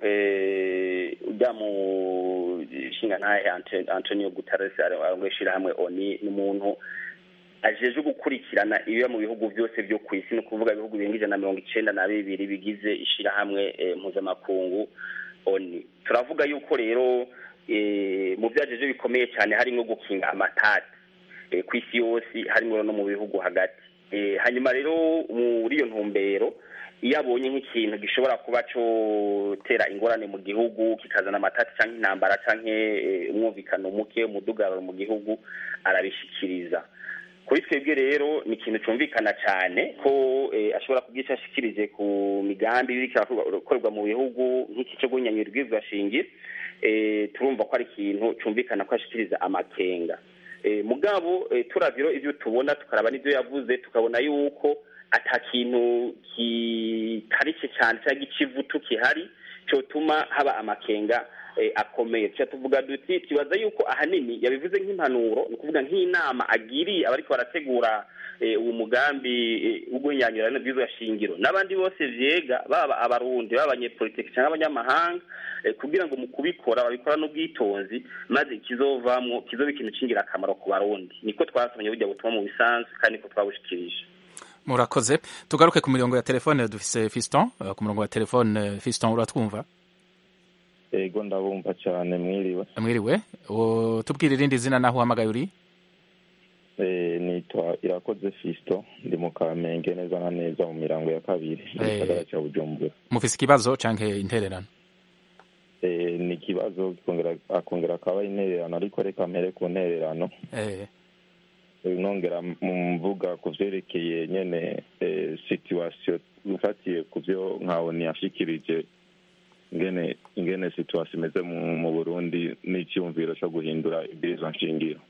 eh, ujya mu nshinga ntahe Ante- antonio guterres arongoye ishirahamwe oni ni umuntu ajejwe gukurikirana ibiba mu bihugu byose byo ku isi ni ukuvuga ibihugu birenga ijana na mirongo icenda na bibiri bigize ishirahamwe eh, mpuzamakungu oni turavuga yuko rero eh, mu vyajeje bikomeye cyane harimwo gukinga amatati eh, ku isi yose harimwo no mu bihugu hagati eh, hanyuma rero muri iyo ntumbero iyo abonye nk'ikintu gishobora kuba cotera ingorane mu gihugu kikazana amatati canke intambara canke eh, umwumvikano muke umudugararo mu gihugu arabishikiriza kuri twebwe rero ni ikintu cumvikana cyane ko eh, ashobora kugica ashikirije ku migambi biriko irakorerwa mu bihugu nk'iki cyo guhinyanyura ibwirizwa shingiro eh, turumva ko ari ikintu cumvikana ko ashikiriza amakenga eh, mugabo eh, turaviro ivyo tubona tukaraba n'ivyo yavuze tukabona yuko ata kintu kikarishye cyane cyangwa ikivutu kihari cyotuma haba amakenga eh, akomeye tuca tuvuga duti twibaza yuko ahanini yabivuze nk'impanuro ni ukuvuga nk'inama agiriye abariko barategura eh, uwo mugambi eh, wo guhinyanyura n'ibwirizwa shingiro n'abandi bose vyega baba abarundi baba abanyepolitiki cyangwa abanyamahanga eh, kugira ngo mu kubikora babikora n'ubwitonzi maze ikizovamwo kizoba ikintu c'ingirakamaro ku barundi niko twasomye burya butumwa mu bisanzwe kandi niko twabushikirije murakoze tugaruke ku mirongo ya telefone dufise fiston Eh, ku murongo wa telefone eh, fiston uratwumva ego ndabumva cyane mwiriwe mwiriwe O, tubwire irindi zina naho uhamagaye uri Eh, nitwa irakoze fisto ndi mu kamenge neza na neza mu mirango ya kabiri mu Eh. gisagara cya bujumbura mufise ikibazo canke intererano Eh, ni ikibazo kikongera akongera akaba intererano ariko reka mpere ku ntererano Eh, Eh, nongera mvuga ku vyerekeye nyene eh, situation ufatiye ku vyo nkaho ntiyashikirije ingene ingene situation imeze mu, mu burundi n'icyumviro cyo guhindura ibwirizwa nshingiro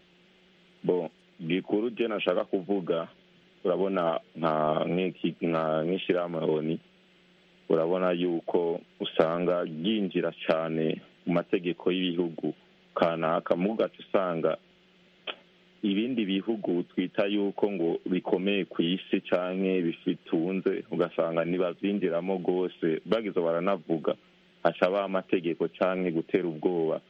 bo gikuru je nashaka kuvuga urabona nka nk'iki nka nk'ishirahamwe oni urabona yuko usanga ryinjira cyane mu mategeko y'ibihugu kanaka mugaca usanga ibindi bihugu twita yuko ngo bikomeye ku isi canke bifitunze ugasanga ntibavyinjiramo rwose bagize baranavuga haca amategeko canke gutera ubwoba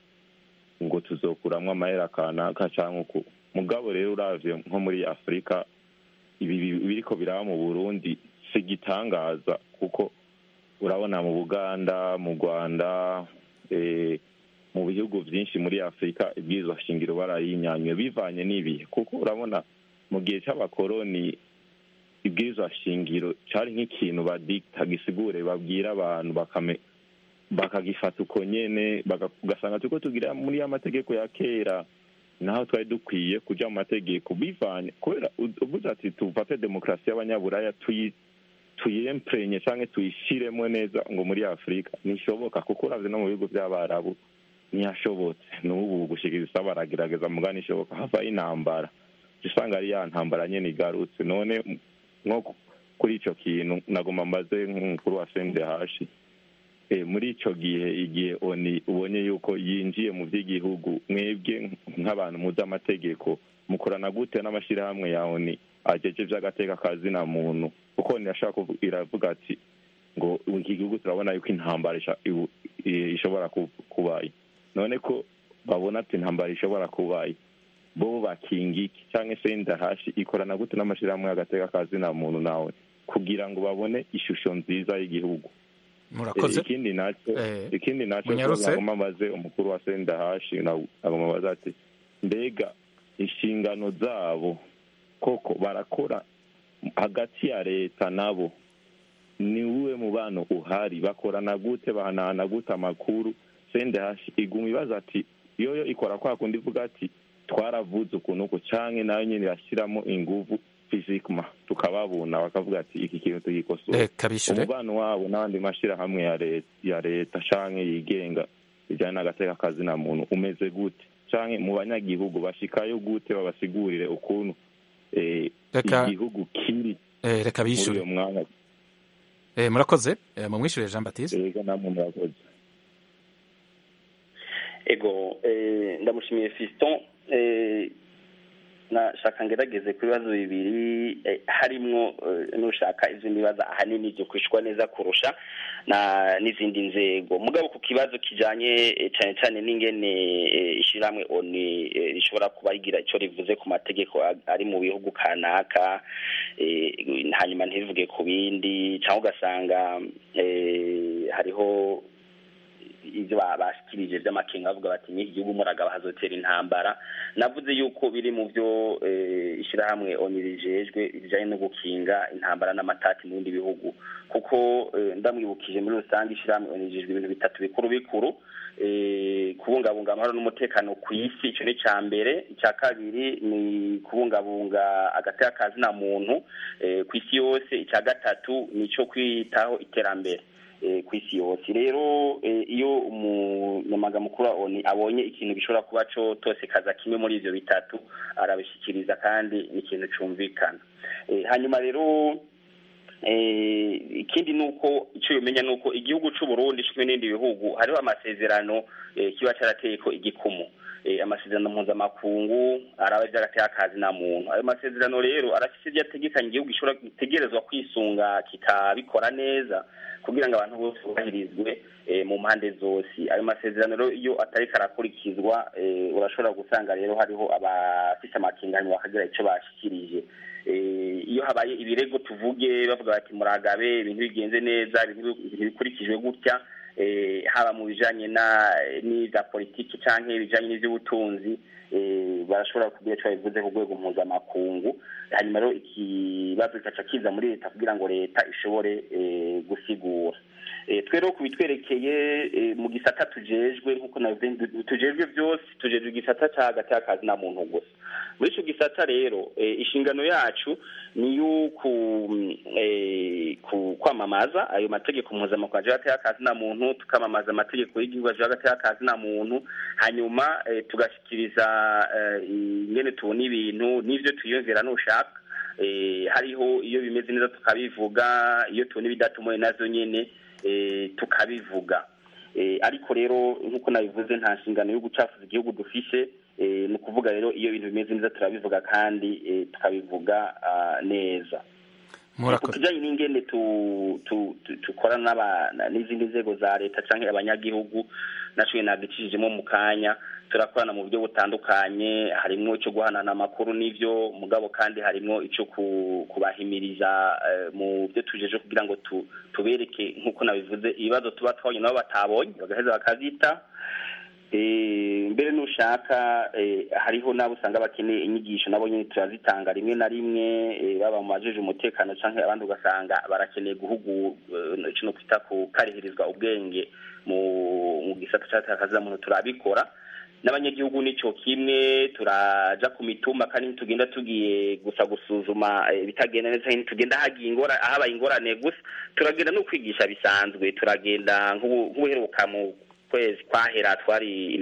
ngo tuzokuramwo amahera kanaka canke uku mugabo rero uravye nko muri afurika ibi bi- biriko biraba mu burundi si igitangaza kuko urabona mu buganda mu rwanda eh, mu bihugu byinshi muri afurika ibwirizwa shingiro barayinyanywe bivanye n'ibihe kuko urabona mu gihe c'abakoroni ibwirizwa shingiro cari nk'ikintu badikta gisigure babwira abantu bakame bakagifata uko nyene baka- ugasanga turiko tugira muri ya mategeko ya kera naho twari dukwiye kuja mu mategeko bivanye kubera u- uvuze ati tufate demokarasi y'abanyaburaya tuyi tuyemprenye canke tuyishiremo neza ngo muri afurika ntishoboka kuko uravye no mu bihugu vy'abarabu ntiyashobotse n'ubu gushikiriza baragerageza mugani ishoboka havaho intambara usanga ari ya ntambara nyene igarutse none m- nko ku- kuri ico kintu nagomba mbaze nk'umukuru wa sendehashi Eh, muri ico gihe igihe oni ubonye yuko yinjiye mu vy'igihugu mwebwe nk'abantu muzi amategeko mukorana gute n'amashirahamwe ya oni ajeje vy'agateka ka zina muntu kuko oni yashaka kuvu- iravuga ati ngo iki gihugu turabona yuko intambara isha- ibu- i- ishobora ku- kubaye none ko babona ati intambara ishobora kubaye bo bakinga iki canke se ndahashi ikorana gute n'amashirahamwe y'agateka ka zina muntu nawe kugira ngo babone ishusho nziza y'igihugu murakoze Eh, ikindi naco Eh, ikindi naco munyarutse. nagomba mbaze umukuru wa sendahashi nagomba mbaze ati mbega inshingano zabo koko barakora hagati ya leta nabo ni uwe mubano uhari bakorana gute bahanahana gute amakuru sendahashi iguma ibaza ati yoyo ikora kwa kundi ivuga ati twaravuze ukuntu uku canke nayo nyene irashiramo inguvu fizikma tukababuna bakavuga ati iki kintu tugikosora reka bishure umubano wabo n'abandi mashirahamwe ya leta ya leta canke yigenga bijanye n'agateka kazi na muntu umeze gute canke mu banyagihugu bashikayo gute babasigurire ukuntu eh, Reka- igihugu kiri Eh, reka muri bishure uyo mwanya Eh, murakoze Eh, mumwishure jean baptiste ega namwe murakoze ego eh, ndamushimiye fiston eh, nashaka ngerageze ku bibazo bibiri eh, harimwo eh, nushaka ivyo nibaza ahanini vyo kwishwa neza kurusha na n'izindi nzego mugabo ku kibazo kijanye eh, cane cane n'ingene eh, ishirahamwe oni eh, rishobora kuba rigira ico rivuze ku mategeko a- ari mu bihugu kanaka eh, hanyuma ntibivuge ku bindi cyangwa ugasanga eh, hariho ibyo ba- bashikirije vy'amakenga bavuga bati n'iki gihugu muragaba hazotera intambara navuze yuko biri mu byo eh, ishirahamwe oni rijejwe bijanye no gukinga intambara n'amatati mu bindi bihugu kuko eh, ndamwibukije muri rusange ishirahamwe oni rijejwe ibintu bitatu bikuru bikuru eh, kubungabunga amahoro n'umutekano ku isi ico ni ca mbere icya kabiri ni kubungabunga agateka ka zina muntu eh, ku isi yose icya gatatu ni ico kwitaho iterambere eh, ku isi yose rero eh, iyo umunyamaga mukuru wa oni abonye ikintu gishobora kuba co tose kaza kimwe muri ivyo bitatu arabishikiriza kandi ni ikintu cumvikana eh, hanyuma rero ikindi ni uko icyo umenya ni uko igihugu cy'u Burundi kimwe n'ibindi bihugu hariho amasezerano kiba cyarateye ko igikumu amasezerano mpuzamakungu araba by'agateye akazi na muntu ayo masezerano rero arafite ibyo ategekanye igihugu gitegerezwa kwisunga kikabikora neza kugira ngo abantu bose bubahirizwe mu mpande zose ayo masezerano rero iyo atari karakurikizwa urashobora gusanga rero hariho abafite amakinganyo bakagira icyo bashyikirije iyo habaye ibirego tuvuge bavuga bati muragabe ibintu bigenze neza ibintu bikurikijwe gutya haba mu bijanye n'ibya politiki cyangwa ibijanye n'iby'ubutunzi barashobora kugira icyo babivuze ku rwego mpuzamakungu hanyuma rero ikibazo kikaca kiza muri leta kugira ngo leta ishobore gusigura twe rero ku bitwerekeye mu gisata tujejwe nk'uko tujejwe byose tujejwe igisata cya hagati y'akazi na muntu gusa muri icyo gisata rero inshingano yacu ni kwamamaza ayo mategeko mpuzamakungu aje hagati y'akazi na muntu tukamamaza amategeko y'igihugu aje hagati y'akazi na muntu hanyuma tugashyikiriza ingene tubona ibintu n'ibyo tuyumvira nushaka hariho iyo bimeze neza tukabivuga iyo tubona ibidatomoye nazo nyine tukabivuga ariko rero nk'uko nabivuze nta nshingano yo gucafuza igihugu dufise ni ukuvuga rero iyo ibintu bimeze neza turabivuga kandi tukabivuga neza ku kijyanye n'ingene dukorana n'izindi nzego za leta cyangwa abanyagihugu nacyo nagicishijemo mu kanya turakorana mu buryo butandukanye harimo icyo guhanana amakuru n'ibyo mugabo kandi harimo icyo kubahimiriza mu byo tujeje kugira ngo tubereke nk'uko nabivuze ibibazo tuba twabonye nabo batabonye bagaheza bakazita mbere n'ushaka hariho n'abo usanga bakeneye inyigisho nabo nyine turazitanga rimwe na rimwe baba mu bajeje umutekano cyangwa abandi ugasanga barakeneye guhugura icyo kwita ku karihirizwa ubwenge mu gisata cy'akazi muntu turabikora n'abanyagihugu nicyo kimwe turaja ku mitumba kandi ntitugenda tugiye gusa gusuzuma ibitagenda neza ntitugenda habaye ingorane gusa turagenda no kwigisha bisanzwe turagenda nk'ubuheruka mu kwezi kwahera twari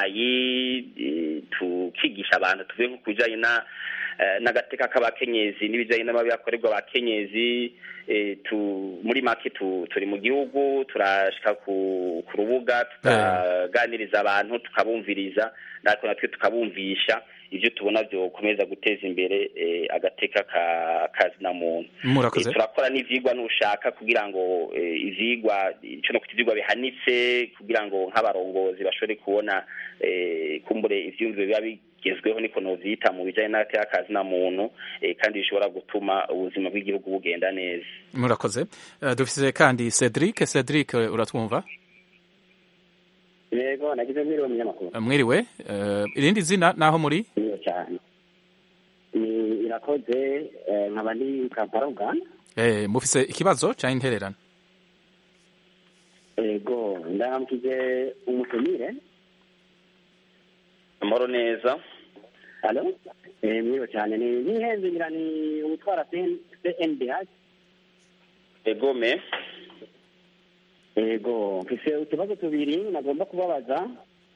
imabayi tukigisha abantu tuvuye nko ku bijyanye n'agateka k'abakenyezi n'ibijyanye n'amabi akorerwa abakenyezi muri make turi mu gihugu turashika ku rubuga tukaganiriza abantu tukabumviriza natwe natwe tukabumvisha ibyo tubona byokomeza guteza imbere agateka kazi na muntu turakora n'ivyigwa nushaka kugira ngo ivyigwa ico no kuta ivyigwa bihanitse kugira ngo nk'abarongozi bashobore kubona kumbure ivyumviro biba bigezweho niko novyita mu bijanye n'agateka kazi na muntu kandi bishobora gutuma ubuzima bw'igihugu bugenda neza murakoze dufise kandi Cedric Cedric uratwumva yego nagize mwiriwe munyamakuru mwiriwe irindi zina naho muri niyo cyane ni irakoze nkaba ndi kampala uganda mufise ikibazo cyangwa intererano yego ndaramukije umutumire amahoro neza halo mwiriwe cyane ni n'ihenze ngira ni utwara cndh egome yego mfise utubazo tubiri nagomba kubabaza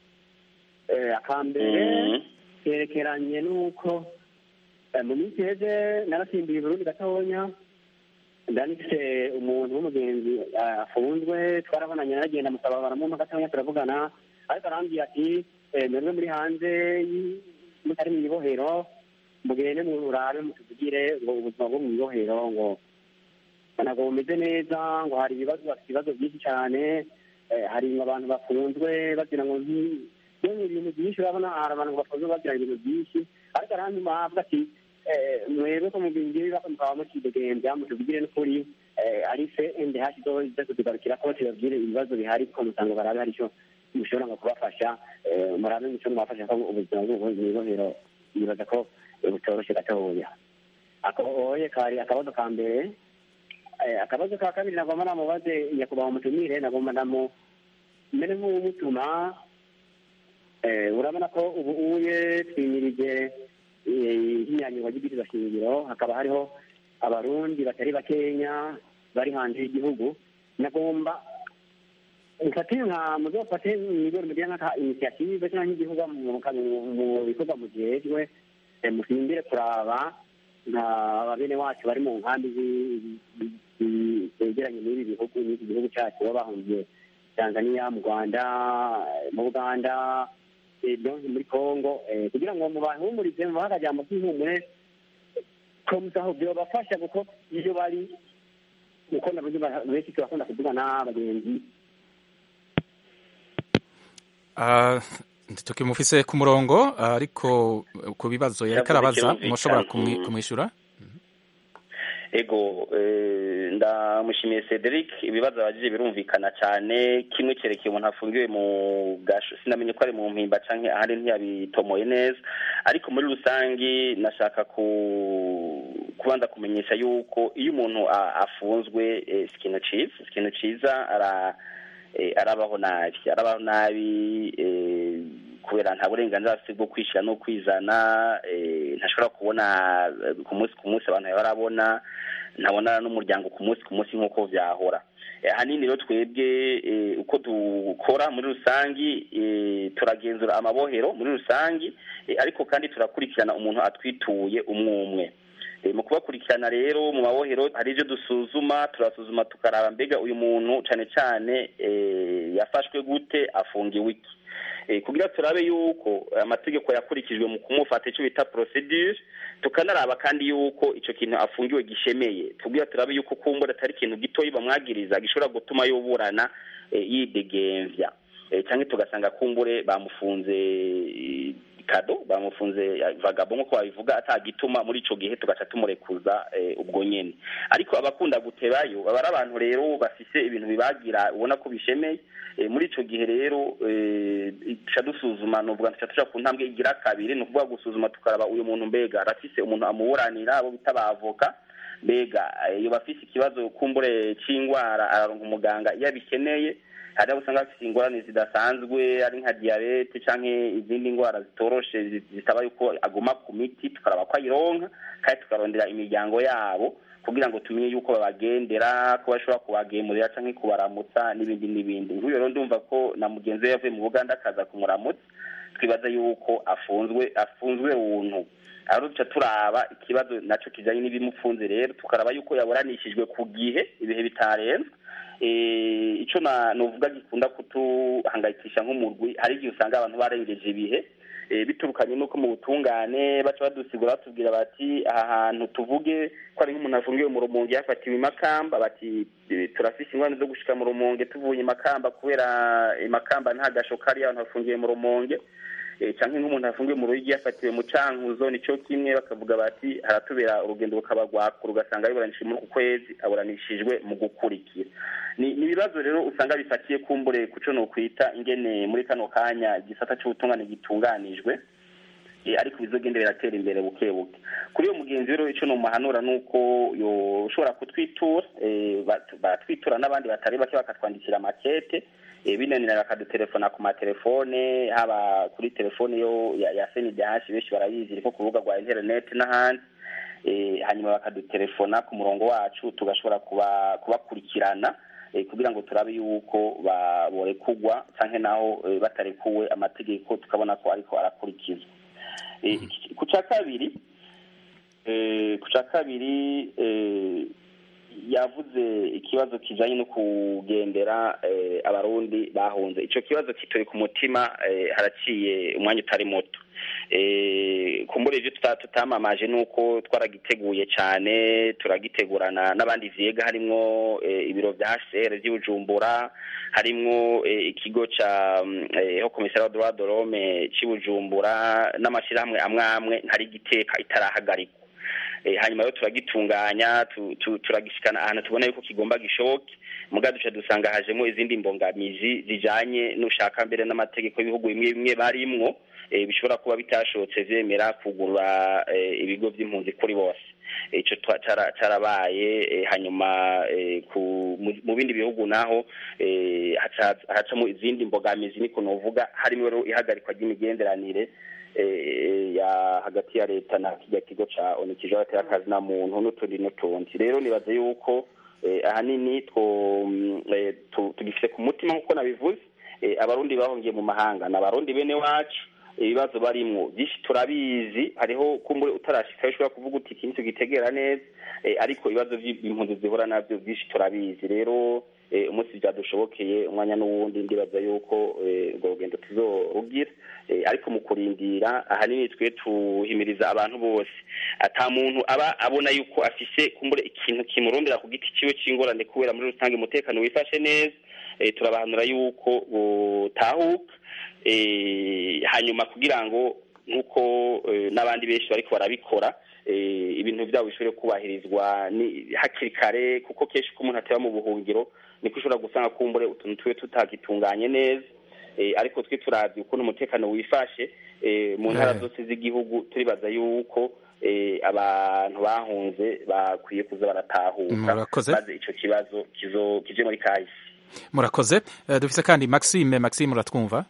akambere kerekeranye n'uko mu minsi iheze narasimbiye Burundi gatonya ndanifise umuntu w'umugenzi afunzwe twarabonanye naragenda musaba baramumpa gatonya turavugana ariko arambwira ati mwebwe muri hanze mutari mu ibohero mugende murabe mutuvugire ngo ubuzima bwo mu ibohero ngo ntabwo bumeze neza ngo hari ibibazo bafite ibibazo byinshi cyane hari abantu bafunzwe bagira ngo ni ibintu byinshi urabona hari abantu bafunzwe bagira ibintu byinshi ariko arandi mpamvu ati mwebwe ko mubingira mukaba mukidegembya mutubwire n'ukuri ari se ende hashi zo iza kutugarukira ko tubabwire ibibazo bihari ko musanga barabe hari icyo mushobora ngo kubafasha murabe muco mwafasha ko ubuzima bw'ubuvuzi mw'ibohero nibaza ko butoroshye gatoya oye kari akabazo ka mbere akabazo ka kabiri nagomba namubaze nyakubahwa mutumire nagomba namu mbere nk'uwumutuma urabona ko ubu uye twimirije ihinyanyurwa ry'ibwirizwa shingiro hakaba hariho abarundi batari bakenya bari hanze y'igihugu nagomba mfate nka muzofate mwigoro mugira nka initiative cyangwa nk'igihugu mu bikorwa mujejwe musimbire kuraba nka bene wacu bari mu nkambi zi- zi- zi- zegeranye n'ibi bihugu n'iki gihugu cyacu baba bahungiye tanzania mu rwanda eh, mu buganda eh, no muri congo eh, kugira ngo mubahumurize mubahe akajambo k'ihumure komusaho byobafasha kuko iyo bari uko nabuze benshi turakunda kuvuga n'abagenzi Ah, tukimufise ku murongo ah, ariko ku bibazo yariko Yavuze arabaza ikirumvikana. mushobora kumwi- Mm. kumwishyura ego eh, ndamushimiye cedric ibibazo abajije birumvikana cyane kimwe cyerekeye umuntu afungiwe mu gasho sinamenye ko ari mu mpimba canke ahandi ntiyabitomoye neza ariko muri rusangi nashaka ku kubanza kumenyesha yuko iyo umuntu a- afunzwe eh, si ikintu ciza si ikintu ciza ara eh, arabaho nabi arabaho nabi eh, kubera nta burenganzira afite bwo kwishyira no kwizana eh, ntashobora kubona eh, ku munsi ku munsi abantu barabona ntabona n'umuryango ku munsi ku munsi nk'uko vyahora Eh, ahanini rero twebwe eh, uko dukora muri rusangi eh, turagenzura amabohero muri rusangi eh, ariko kandi turakurikirana umuntu atwituye umwe umwe Eh, mu kubakurikirana rero mu mabohero hari ibyo dusuzuma turasuzuma tukaraba mbega uyu muntu cane cane eh, yafashwe gute afungiwe iki Eh, kugira turabe yuko amategeko yakurikijwe mu kumufata icyo bita procedure tukanaraba kandi yuko ico kintu afungiwe gishemeye kugira turabe yuko kumbura atari ikintu gitoyi bamwagiriza gishobora gutuma yoburana eh, yidegemvya Eh, canke tugasanga kumbure bamufunze eh, kado bamufunze eh, vagabo nk'uko babivuga atagituma muri ico gihe tugaca tumurekuza eh, ubwo nyene ariko abakunda gutebayo baba ari abantu rero bafise ibintu bibagira ubona ko bishemeye Eh, muri ico gihe rero eh, duca dusuzuma nuvuga duca tuja ku ntambwe igira kabiri ni ukuvuga gusuzuma tukaraba uyu muntu mbega arafise umuntu amuburanira abo bita abavoka mbega eh, iyo bafise ikibazo kumbure c'ingwara araronka umuganga iyo abikeneye hari abo usanga bafise ingorane zidasanzwe ari nka diyabete canke izindi ngwara zitoroshe zi- zisaba yuko aguma ku miti tukaraba ko ayironka kandi tukarondera imiryango yabo kugira ngo tumenye yuko babagendera ko bashobora kubagemurira canke kubaramutsa n'ibindi n'ibindi nk'uyo rero ndumva ko na mugenzi we yavuye mu buganda akaza kumuramutsa twibaza yuko afunzwe afunzwe buntu aho duca turaba ikibazo naco kijanye n'ibimupfunze rero tukaraba yuko yaburanishijwe ku gihe ibihe bitarenze eh, ico na novuga gikunda kutuhangayikisha nk'umurwi hari igihe usanga abantu barengeje ibihe eh, biturukanye nuko mu butungane baca badusigura batubwira bati aha hantu tuvuge ko ari nk'umuntu afungiwe mu rumonge yafatiwe i makamba bati eh, turafise ingorane zo gushika mu rumonge tuvuye i makamba kubera i makamba nta gasho kari abantu bafungiwe mu rumonge eh, canke nk'umuntu afungiwe mu ruyigi yafatiwe mu cankuzo nico kimwe bakavuga bati haratubera urugendo rukaba rwakura ugasanga biburanishijwe muri uku kwezi aburanishijwe mu gukurikira ni ni ibibazo rero usanga bifatiye kumbure kuco nokwita ingene muri kano kanya igisata c'ubutungane gitunganijwe eh, ariko bizogenda biratera imbere buke buke kuri uyo mugenzi rero ico nomuhanura nuko yoshobora kutwitura eh, bat- batwitura n'abandi batari bake bakatwandikira makete eh, binanira bakadutelefona ku matelefone haba kuri telefone yo ya, ya senidash benshi barayizi iriko ku rubuga rwa internet n'ahandi eh, hanyuma bakadutelefona ku murongo wacu tugashobora kuba kubakurikirana eh, kugira ngo turabe yuko ba- borekugwa canke naho eh, batarekuwe amategeko tukabona ko ariko arakurikizwa Eh, iki- ku ca kabiri eh, ku ca kabiri eh, yavuze ikibazo kijanye no kugendera eh, abarundi bahunze ico kibazo kituri ku mutima eh, haraciye umwanya utari muto eh, kumbura ivyo tuta- tutamamaje nuko twaragiteguye cane turagitegurana n'abandi vyega harimwo eh, ibiro vya HCR vy'i Bujumbura harimwo eh, ikigo ca mm, eh, ho komisariya droit de l'homme c'i Bujumbura n'amashirahamwe amwe amwe ntari giteka itarahagarikwa Eh, hanyuma rero turagitunganya tu- tu- turagishikana ahantu tubona yuko kigomba gishoke muga duca dusanga hajemo izindi mbogamizi zijanye n'ushaka mbere n'amategeko y'ibihugu bimwe bimwe barimwo eh, bishobora kuba bitashobotse vyemera kugurura eh, ibigo vy'impunzi kuri bose ico twa- cara- carabaye eh, hanyuma eh, ku- mu- mu bindi bihugu naho eh, haca- hacamo izindi mbogamizi niko novuga harimo rero ihagarikwa ry'imigenderanire eh, ya hagati ya leta na kirya kigo ca onu kijoro akazi na muntu n'utundi n'utundi rero nibaza yuko eh, ahanini two mm, eh, tu- tugifise ku mutima nk'uko nabivuze eh, abarundi bahungiye mu mahanga ni abarundi bene wacu ibibazo barimwo byinshi turabizi hariho kumbure utarashikayo ushobora kuvuga uti iki nicyo gitegera neza eh, ariko ibibazo by'impunzi zihura nabyo byinshi turabizi rero eh, umunsi byadushobokeye umwanya n'uwundi ndibaza yuko eh, urwo rugendo tuzorugira Eh, ariko mu kurindira ahanini twe tuhimiriza abantu bose ata muntu aba abona yuko afise kumbure ikintu kimurondera ku giti ciwe c'ingorane kubera muri rusange umutekano wifashe neza eh, turabahanura yuko butahuka eh, hanyuma kugira ngo nk'uko eh, n'abandi benshi bariko barabikora eh, ibintu byabo bishobore kubahirizwa ni hakiri kare kuko kenshi ko umuntu ateba mu buhungiro niko ushobora gusanga kumbure utuntu tuwe tutagitunganye neza eh, ariko twe turavye ukuntu umutekano wifashe eh, mu ntara Eh. zose z'igihugu turibaza yuko eh, abantu bahunze bakwiye kuza baratahuka Murakoze. maze ico kibazo kizo kije muri kahise murakoze Eh, dufise kandi maxime maxime uratwumva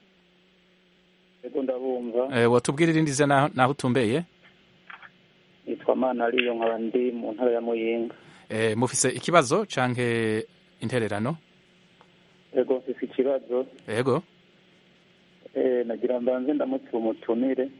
ego ndabumva Eh, wotubwira irindi zina naho- naho utumbeye nitwa mana ariyo nkaba ndi mu ntara ya muyinga Eh, mufise ikibazo canke intererano ego mfise ikibazo yego eh, nagira mbanze ndamutse umutumire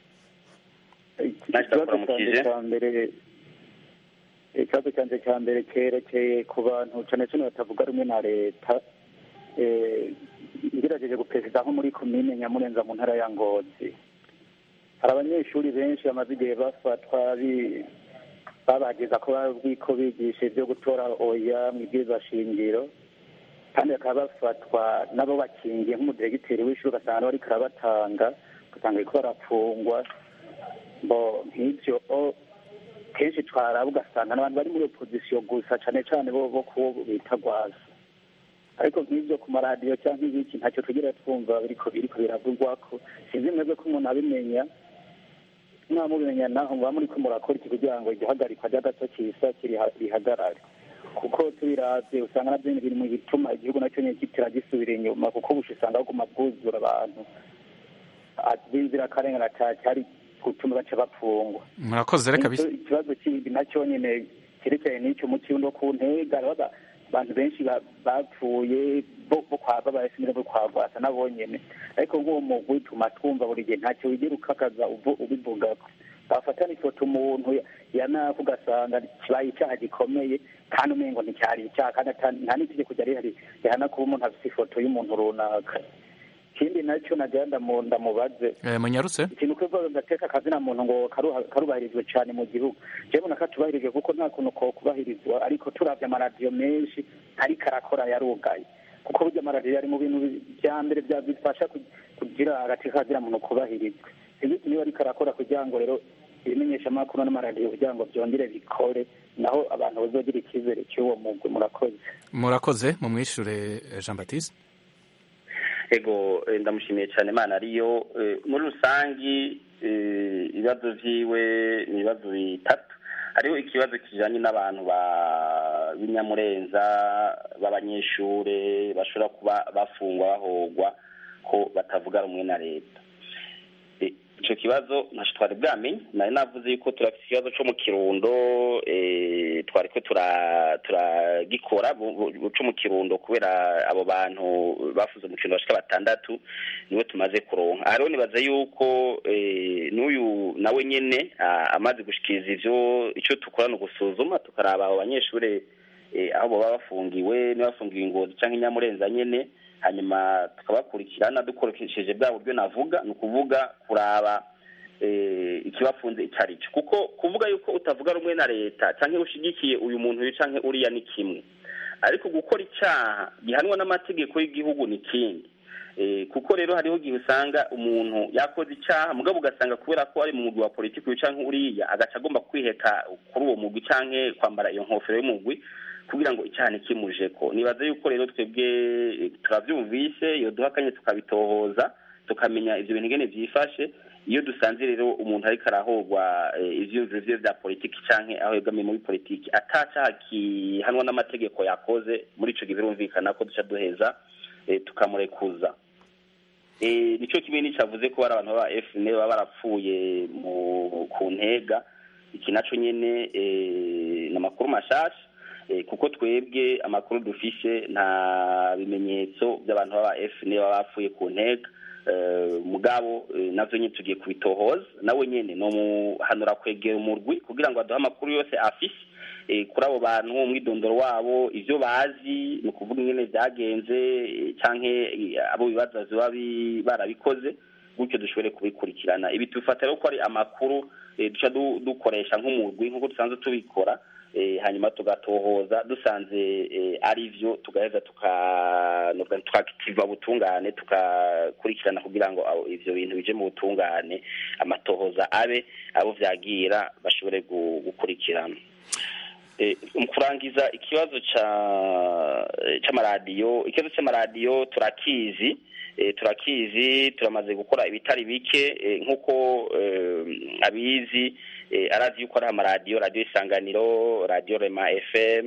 Iki- Naje ikibazo ndakuramukije. canje ca mbere ikibazo canje ca mbere cerekeye ku bantu cane cane batavuga rumwe na leta eh, ngerageje guperezida nko muri komine nyamurenza mu ntara ya ngozi hari abanyeshuri benshi bamaze igihe bafatwa bi- babageza ko bazwi ko bigisha ibyo gutora oya mu ibwirizwa shingiro kandi bakaba bafatwa nabo bakingiye nk'umudiregiteri w'ishuri ugasanga bariko arabatanga ugasanga bariko barapfungwa bo nk'ivyo o- kenshi twaraba ugasanga n'abantu bari muri opozisiyo gusa cane cane bo bo kuwo bita rwasa ariko nk'ivyo ku maradiyo cyangwa ibiki ntacyo tugira twumva biriko biriko biravugwako sinzi mwebwe ko umuntu abimenya mwamubimenya naho muba muriko murakora iki kugira ngo igihagarikwa ry'agato kisa kiriha- rihagarare kuko tubiravye usanga navyo ni biri mu bituma igihugu nacyo nyene kitira gisubira inyuma kuko busha usanga baguma bwuzura abantu b'inzirakarengane cyari gutuma baca bapfungwa murakoze reka Nicyo ikibazo kindi nacyo nyine cyerekeye n'icyo mu kirundo ku ntega baba abantu benshi ba- bapfuye bo bo kwa babayesimire bo kwa rwasa nabo nyene ariko nk'uwo mugwi tuma twumva buri gihe ntacyo wigera ukakaza uvu- ubivugako bafata n'ifoto umuntu ya- yanafu ugasanga kibaye icyaha gikomeye kandi umengo nticyari icyaha kandi ata- nta n'itegeko ryari rihari rihana kuba umuntu afite ifoto y'umuntu runaka ikindi nacyo nagira ndamu- ndamubaze Eh, munyarutse ikintu kivuga gateka akazina muntu ngo karuha- karubahirizwe cyane mu gihugu jewe mbona katubahirijwe kuko nta kuntu ko kubahirizwa ariko turavye amaradiyo menshi ariko arakora yarugaye kuko burya amaradiyo ari mu bintu bi- vya mbere vya bifasha ku- kugira agateka kazina muntu kubahirizwe sinzi niba ariko arakora kugira ngo rero ibimenyeshamakuru n'amaradiyo kugira ngo byongere bikore naho abantu bazogira icyizere cy'uwo mugwi murakoze murakoze mumwishure eh, Jean Baptiste ego eh, ndamushimiye cyane imana ariyo eh, muri rusangi eh, ibibazo vyiwe ni ibibazo bitatu hariho ikibazo kijanye n'abantu ba b'inyamurenza b'abanyeshure bashobora kuba bafungwa bahogwa ko batavuga rumwe na leta Eh, ico kibazo ntaco twari bwamenye nari navuze yuko turafise ikibazo co mu kirundo eh, twariko tura- turagikora bu- bu- co mu kirundo kubera abo bantu bafuze mu kirundo bashika batandatu niwe tumaze kuronka aha rero nibaza yuko eh, n'uyu nawe nyene ah, amaze gushikiriza ivyo ico dukora ni ugusuzuma tukaraba abo banyeshure eh, aho boba bafungiwe niba bafungiwe ingozi canke inyamurenza nyene hanyuma tukabakurikirana dukoresheje bwa buryo navuga ni ukuvuga kuraba eh, ikibafunze icyo ari cyo kuko kuvuga yuko utavuga rumwe na leta cyangwa ushigikiye uyu muntu uyu canke uriya ni kimwe ariko gukora icyaha gihanwa n'amategeko y'igihugu ni ikindi Eh, kuko rero hariho igihe usanga umuntu yakoze icyaha mugabo ugasanga kubera ko ari mu mugwi wa politiki uyu canke uriya agaca agomba kwiheka kuri uwo mugwi canke kwambara iyo nkofero y'umugwi kugira ngo icyaha ntikimujeko nibaza yuko rero twebwe eh, turavyumvise iyo duhakanye tukabitohoza tukamenya ivyo bintu ingene vyifashe iyo dusanze rero umuntu ariko arahogwa eh, ivyiyumviro vyiwe vya politiki canke aho yegamiye muri politiki ata caha kihanwa n'amategeko yakoze muri ico gihe birumvikana ko duca duheza eh, tukamurekuza Eh, nico kimwe n'icavuze ko bari abantu baba FNL baba barapfuye mu ku ntega iki naco nyene eh, ni amakuru mashasha kuko twebwe amakuru dufishe nta bimenyetso by'abantu baba fn baba bapfuye ku ntega mugabo navyo nyine tugiye kubitohoza nawe nyene no muhanura kwegera umurwi kugira ngo aduhe amakuru yose afise kuri abo bantu umwidondoro wabo ivyo bazi ni ukuvuga ingene vyagenze canke abo bibaza ziba barabikoze gutyo dushobore kubikurikirana ibi tubifata rero ko ari amakuru duca dukoresha nk'umurwi nk'uko dusanzwe tubikora hanyuma tugatohoza dusanze ari byo tugaheza tukakitiva butungane tugakurikirana kugira ngo ibyo bintu bije mu butungane amatohoza abe abo vyagira bashobore gukurikirana mu kurangiza ikibazo c'amaradiyo ikibazo c'amaradiyo turakizi turakizi turamaze gukora ibitari bike nk'uko abizi arazi yuko ari amaradiyo radiyo isanganiro radiyo rema fm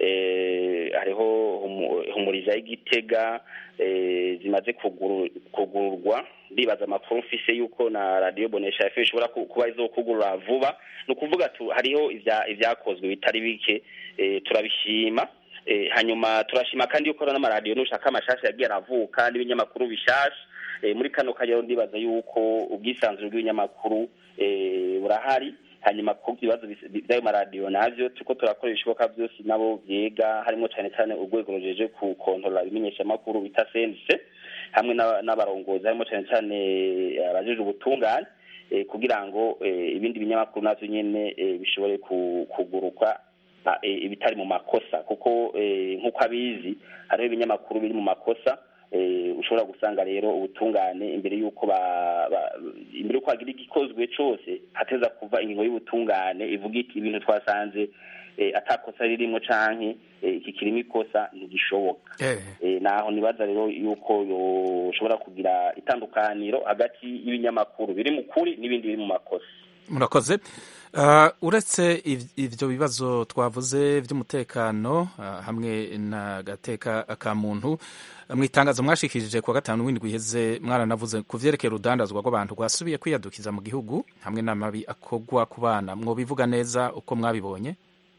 hariho humuriza y'igitega zimaze kugururwa ndibaza amakuru mfise yuko na radiyo bonesha fm ishobora kuba izokugurura vuba ni ukuvuga hariho ibyakozwe bitari bike turabishima hanyuma turashima kandi yuko n'amaradiyo nushaka amashasha yagiye aravuka n'ibinyamakuru bishasha muri kano kajyaho ndibaza yuko ubwisanzure bw'ibinyamakuru burahari hanyuma ku bibazo by'ayo maradiyo navyo turiko turakora ibishoboka byose nabo vyega harimo cane cane urwego rujeje kukontorora ibimenyeshamakuru bita sense hamwe n'abarongozi harimo cane cane abajejwe ubutungane kugira ngo ibindi binyamakuru navyo nyene bishobore kugurukwa ibitari mu makosa kuko nk'uko abizi hariho ibinyamakuru biri mu makosa ushobora gusanga rero ubutungane imbere y'uko imbere y'uko hagira igikozwe cyose hateza kuva ingingo y'ubutungane ivuga iti ibintu twasanze atakosa ririmo canke iki kirimo ikosa ntigishoboka naho nibaza rero yuko yoshobora kugira itandukaniro hagati y'ibinyamakuru biri mu kuri n'ibindi biri mu makosa murakoze uretse ibyo bibazo twavuze by'umutekano hamwe n'agateka ka muntu mu itangazo mwashikirije kuwa gatanu w'indwi iheze mwaranavuze ku vyerekeye urudandazwa rw'abantu rwasubiye kwiyadukiza mu gihugu hamwe n'amabi akorwa ku bana mwobivuga neza uko mwabibonye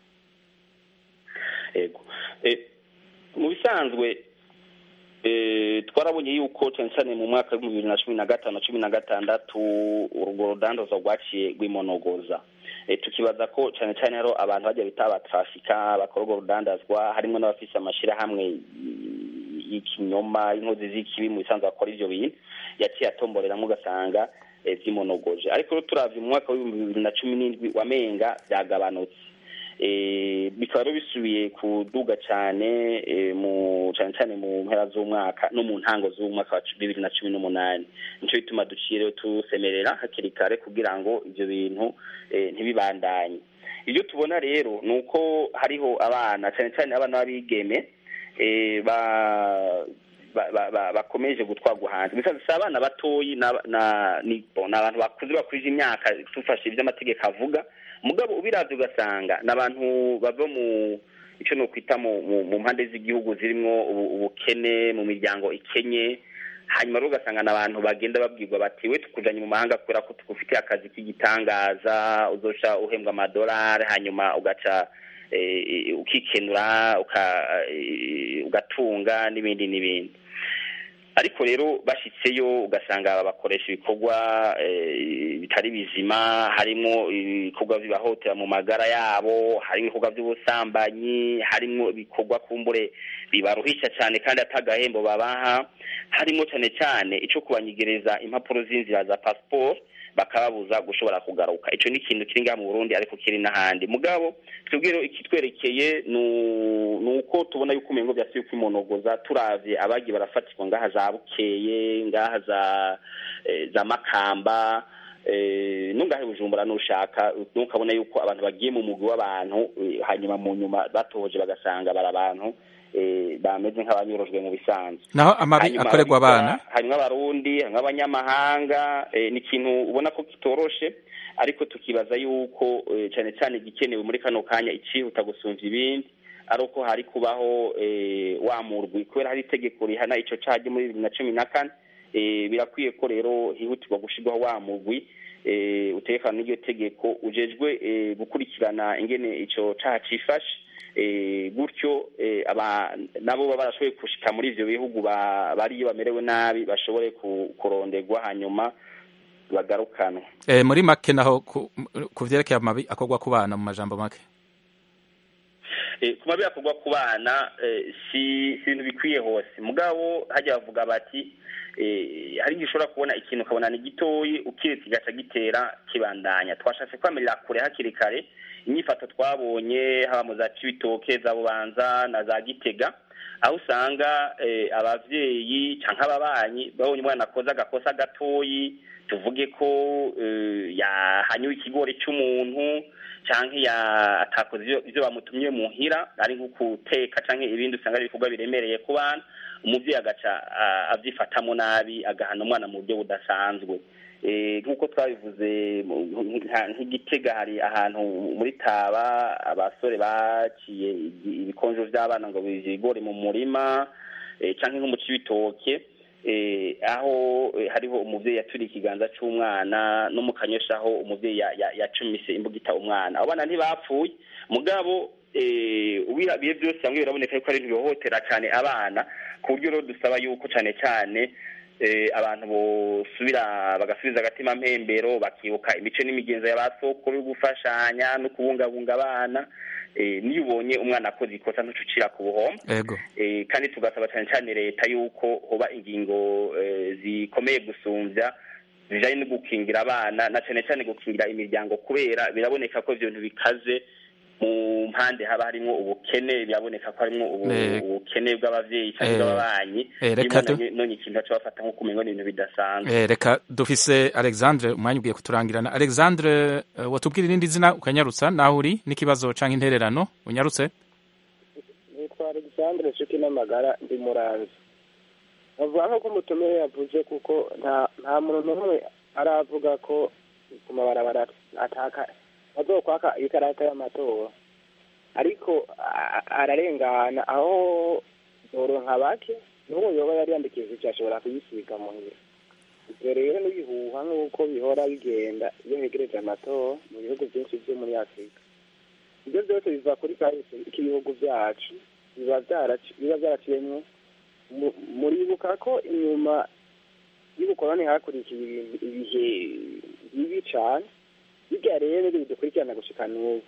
yego mu bisanzwe twarabonye yuko cyane cyane mu mwaka w'ibihumbi bibiri na cumi na gatanu na cumi na gatandatu urwo rudandazo rwaciye rwimonogoza tukibaza ko cyane cyane rero abantu bajya bita abatrafika bakora urwo rudandazwa harimo n'abafise amashyirahamwe y'ikinyoma y'inkozi z'ikibi mu bisanzwe bakora ivyo bintu yaciye atomboreramo ugasanga vyimonogoje ariko rero turavye mu mwaka w'ibihumbi bibiri na cumi n'indwi wamenga vyagabanutse bikaba rero bisubiye kuduga cyane mu cyane cyane mu mpera z'umwaka no mu ntango z'umwaka wa bibiri na cumi n'umunani nicyo bituma duciye rero tusemerera hakiri kare kugira ngo ibyo bintu ntibibandanye ibyo tubona rero ni uko hariho abana cyane cyane abana b'abigeme bakomeje gutwarwa hanze gusa si abana batoyi ni abantu bakuze bakurije imyaka tufashe ibyo amategeko avuga mugabo ubiravye ugasanga ni abantu bava mu icyo ni ukwita mu mpande z'igihugu zirimo ubukene mu miryango ikenye hanyuma rero ugasanga ni abantu bagenda babwirwa bati we tukujanye mu mahanga kubera ko tugufitiye akazi k'igitangaza uzoca uhembwa amadolari hanyuma ugaca ukikenura ugatunga n'ibindi n'ibindi ariko rero bashyitseyo ugasanga bakoresha ibikorwa bitari bizima harimo ibikorwa bibahotera mu magara yabo harimo ibikorwa by'ubusambanyi harimo ibikorwa kumbure bibaruhisha cyane kandi atagahembo babaha harimo cyane cyane icyo kubanyigereza impapuro z'inzira za pasiporo bakababuza gushobora kugaruka icyo ni ikintu kiri ngaha mu burundi ariko kiri n'ahandi mugabo twebwe rero ikitwerekeye ni uko tubona yuko umengo byasubiye kwimonogoza turavye abagiye barafatirwa ngaha za bukeye ngaha za za makamba nungahe bujumbura nushaka nukabona yuko abantu bagiye mu mugwi w'abantu hanyuma mu nyuma batohoje bagasanga bari abantu bameze nk'abanyorojwe mu bisanzwe naho amabi akorerwa abana harimo abarundi harimo abanyamahanga ni ikintu ubona ko kitoroshe ariko tukibaza yuko cyane cyane igikenewe muri kano kanya icihuta gusumvya ibindi ari uko hari kubaho wa murwi kubera hari itegeko rihana ico caje muri bibiri na cumi na kane birakwiye ko rero hihutirwa gushirwaho wa murwi utekana n'iryo tegeko ujejwe gukurikirana ingene ico caha cifashe eh, gutyo eh, aba- nabo baba barashoboye gushika muri ivyo bihugu ba- bariyo bamerewe nabi bashobore ku- kuronderwa hanyuma bagarukanwa Eh, muri make naho ku, ku vyerekeye amabi akorwa ku bana mu majambo make Eh, ku mabi akorwa ku bana eh, si si ibintu bikwiye hose mugabo hajya bavuga bati eh, hari igihe ushobora kubona ikintu ukabona ni gitoyi ukiretse kigaca gitera kibandanya twashatse kwamirira kure hakiri kare inyifato twabonye haba mu za cibitoke za bubanza na za gitega aho usanga eh, abavyeyi canke ababanyi babonye umwana akoze agakosa gatoyi tuvuge ko eh, yahanyuwe ikigori c'umuntu canke ya atakoze ivyo- ivyo bamutumye muhira ari nko guteka canke ibindi usanga ari ibikorwa biremereye ku bana umuvyeyi agaca ah, avyifatamo nabi agahana umwana mu buryo budasanzwe Eh, nk'uko twabivuze mu- nka- nk'igitega hari ahantu muri taba abasore baciye igi- ibikonjo vy'abana ngo bivye ibigori mu murima eh, canke nko mu cibitoke eh, aho eh, hariho umuvyeyi yaturiye ikiganza c'umwana no mu kanyosha aho umuvyeyi ya- ya- yacumise imbugita umwana abo bana ntibapfuye mugabo eh, ubirabiye byose bamwe biraboneka yuko ari ntibihohotera cane abana ku buryo rero dusaba yuko cane cane eh, abantu bosubira bagasubiza agatima mpembero bakibuka imico n'imigenzo ya ba sokuru yo gufashanya no kubungabunga abana eh, niyo ubonye umwana akoze ikosa ntucucira ku buhombo ego eh, kandi tugasaba cyane cyane leta yuko hoba ingingo eh, zikomeye gusumvya zijanye no gukingira abana na cyane cyane gukingira imiryango kubera biraboneka ko ivyo bintu bikaze mu mpande haba harimwo ubukene biraboneka ko harimwo ubu- Eh, ubukene bw'abavyeyi cyangwa eh, bw'ababanyi eh, reka rimwe du- na none ikintu baca bafata nk'uko umengo ni ibintu bidasanzwe Eh, reka dufise alexandre umwanya ugiye kuturangirana alexandre eh, watubwira irindi zina ukanyarutsa naho uri n'ikibazo canke intererano unyarutse nitwa alexandre nshuti n'amagara ndi muranzi bavuga nk'uko umutumire yavuze kuko nta nta muntu n'umwe aravuga ko ku mabarabara ataka bazokwaka ikarata y'amatora ariko a- ararengana aho zoronka bake n'uwo yoba yari yandikishije ashobora kuyisiga muhira ibyo rero n'ibihuha nk'uko bihora bigenda iyo hegereje amatora mu bihugu byinshi byo muri afurika ibyo byose biva kuri kahise k'ibihugu byacu biba byaraci- biba byaraciyemwo mu- muribuka ko inyuma y'ubukoloni hakurikiye ibintu- ibihe bibi cane birya rero bidukurikirana gushika n'ubu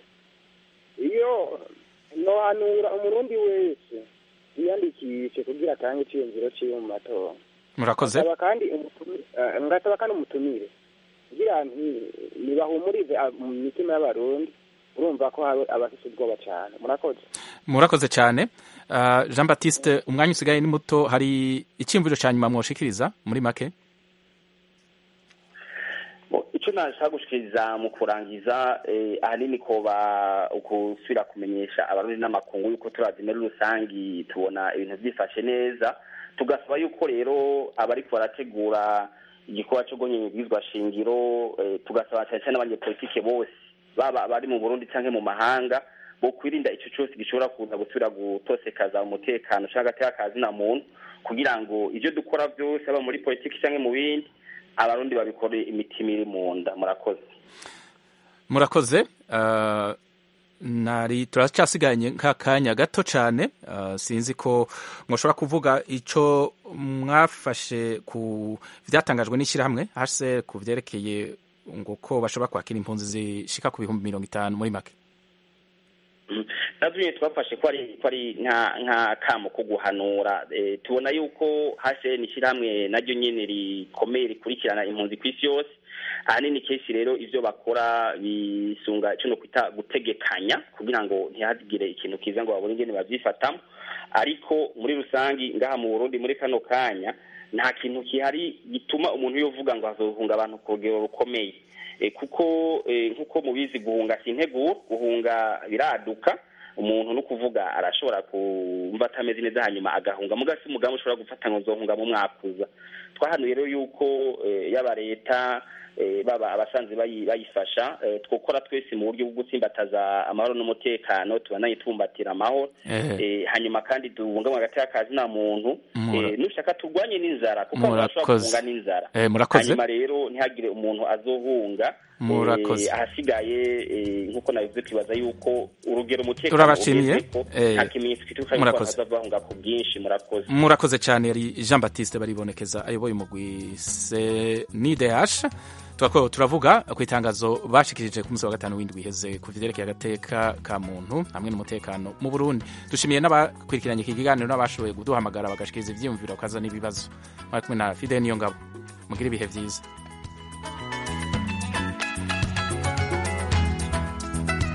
iyo nohanura umurundi wese yiyandikishe kugira atange iciyumviro ciwe mu matora murakoze ngasaba kandi umutumi- eh, ngasaba kandi umutumire kugira nti nibahumurize ab- mu mitima y'abarundi urumva ko hari abafise ubwoba cane murakoze murakoze cyane Ah, jean baptiste umwanya usigaye ni muto hari icyiyumviro ca nyuma mwoshikiriza muri make Bo, ico nashaka gushikiriza mu kurangiza eh, ahanini koba ukusubira kumenyesha abarundi n'amakungu yuko turazi muri rusangi tubona ibintu vyifashe neza tugasaba yuko rero abariko barategura igikorwa co gonyenya ibwirizwa shingiro eh, tugasaba cyane cyane abanyepolitike bose baba abari mu burundi canke mu mahanga bo kwirinda ico cose gishobora kuza gusubira gutosekaza umutekano canke agateka kazina muntu kugira ngo ivyo dukora vyose aba muri politiki canke mu bindi abarundi babikore imitima iri mu nda murakoze murakoze Ah, nari turacasiganye nk'akanya gato cyane Ah, sinzi ko mwoshobora kuvuga ico mwafashe ku vyatangajwe n'ishyirahamwe hase ku vyerekeye ngo ko bashobora kwakira impunzi zishika ku bihumbi mirongo itanu muri make navyo nyene twafashe ko ari ko ari nka nka kamo ko guhanura Eh, tubona yuko HCN ishyirahamwe naryo nyene rikomeye rikurikirana impunzi ku isi yose ahanini kenshi rero ivyo bakora bisunga ico no kwita gutegekanya kugira ngo ntihagire ikintu kiza ngo babone ingene bavyifatamo ariko muri rusangi ngaha mu Burundi muri kano kanya nta kintu kihari gituma umuntu yovuga ngo hazohunga abantu ku rugero rukomeye Eh, kuko eh, nk'uko mubizi guhunga si integuro guhunga biraduka umuntu no kuvuga arashobora kumva atameze neza hanyuma agahunga muga si umugambi ushobora gufata ngo nzohunga mu mwaka uza twahanuye rero yuko eh, yaba leta eh, baba abasanzwe bayi- bayifasha eh, twokora twese mu buryo bwo gutsimbataza amahoro n'umutekano tubananye tubumbatira amahoro Eh. Eh, hanyuma kandi tubungabunga hagati y'akazi nta muntu Mura- Eh, nushaka turwanye n'inzara kuko abantu bashobora Murakoze. guhunga n'inzara Eh, murakoze. hanyuma rero ntihagire umuntu azohunga eh, Murakoze. ahasigaye eh, nk'uko nabivuze twibaza yuko urugero umutekano Turabashimiye. ugezeko, Eh, nta kimenyetso kitwereka yuko murakoze. abantu bazahunga ku bwinshi murakoze murakoze cyane yari jean baptiste baribonekeza ayoboye umugwi senidehash turako turavuga ku itangazo bashikirije ku munsi wa gatanu w'indwi iheze ku vyerekeye agateka ka muntu hamwe n'umutekano mu burundi dushimiye n'abakurikiranye iki kiganiro n'abashoboye kuduhamagara bagashikiriza ivyiyumviro bakaza n'ibibazo mwari kumwe na fide niyo ngabo mugire ibihe vyiza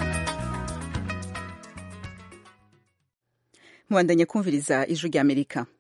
mubandanye kumviriza ijwi ry'amerika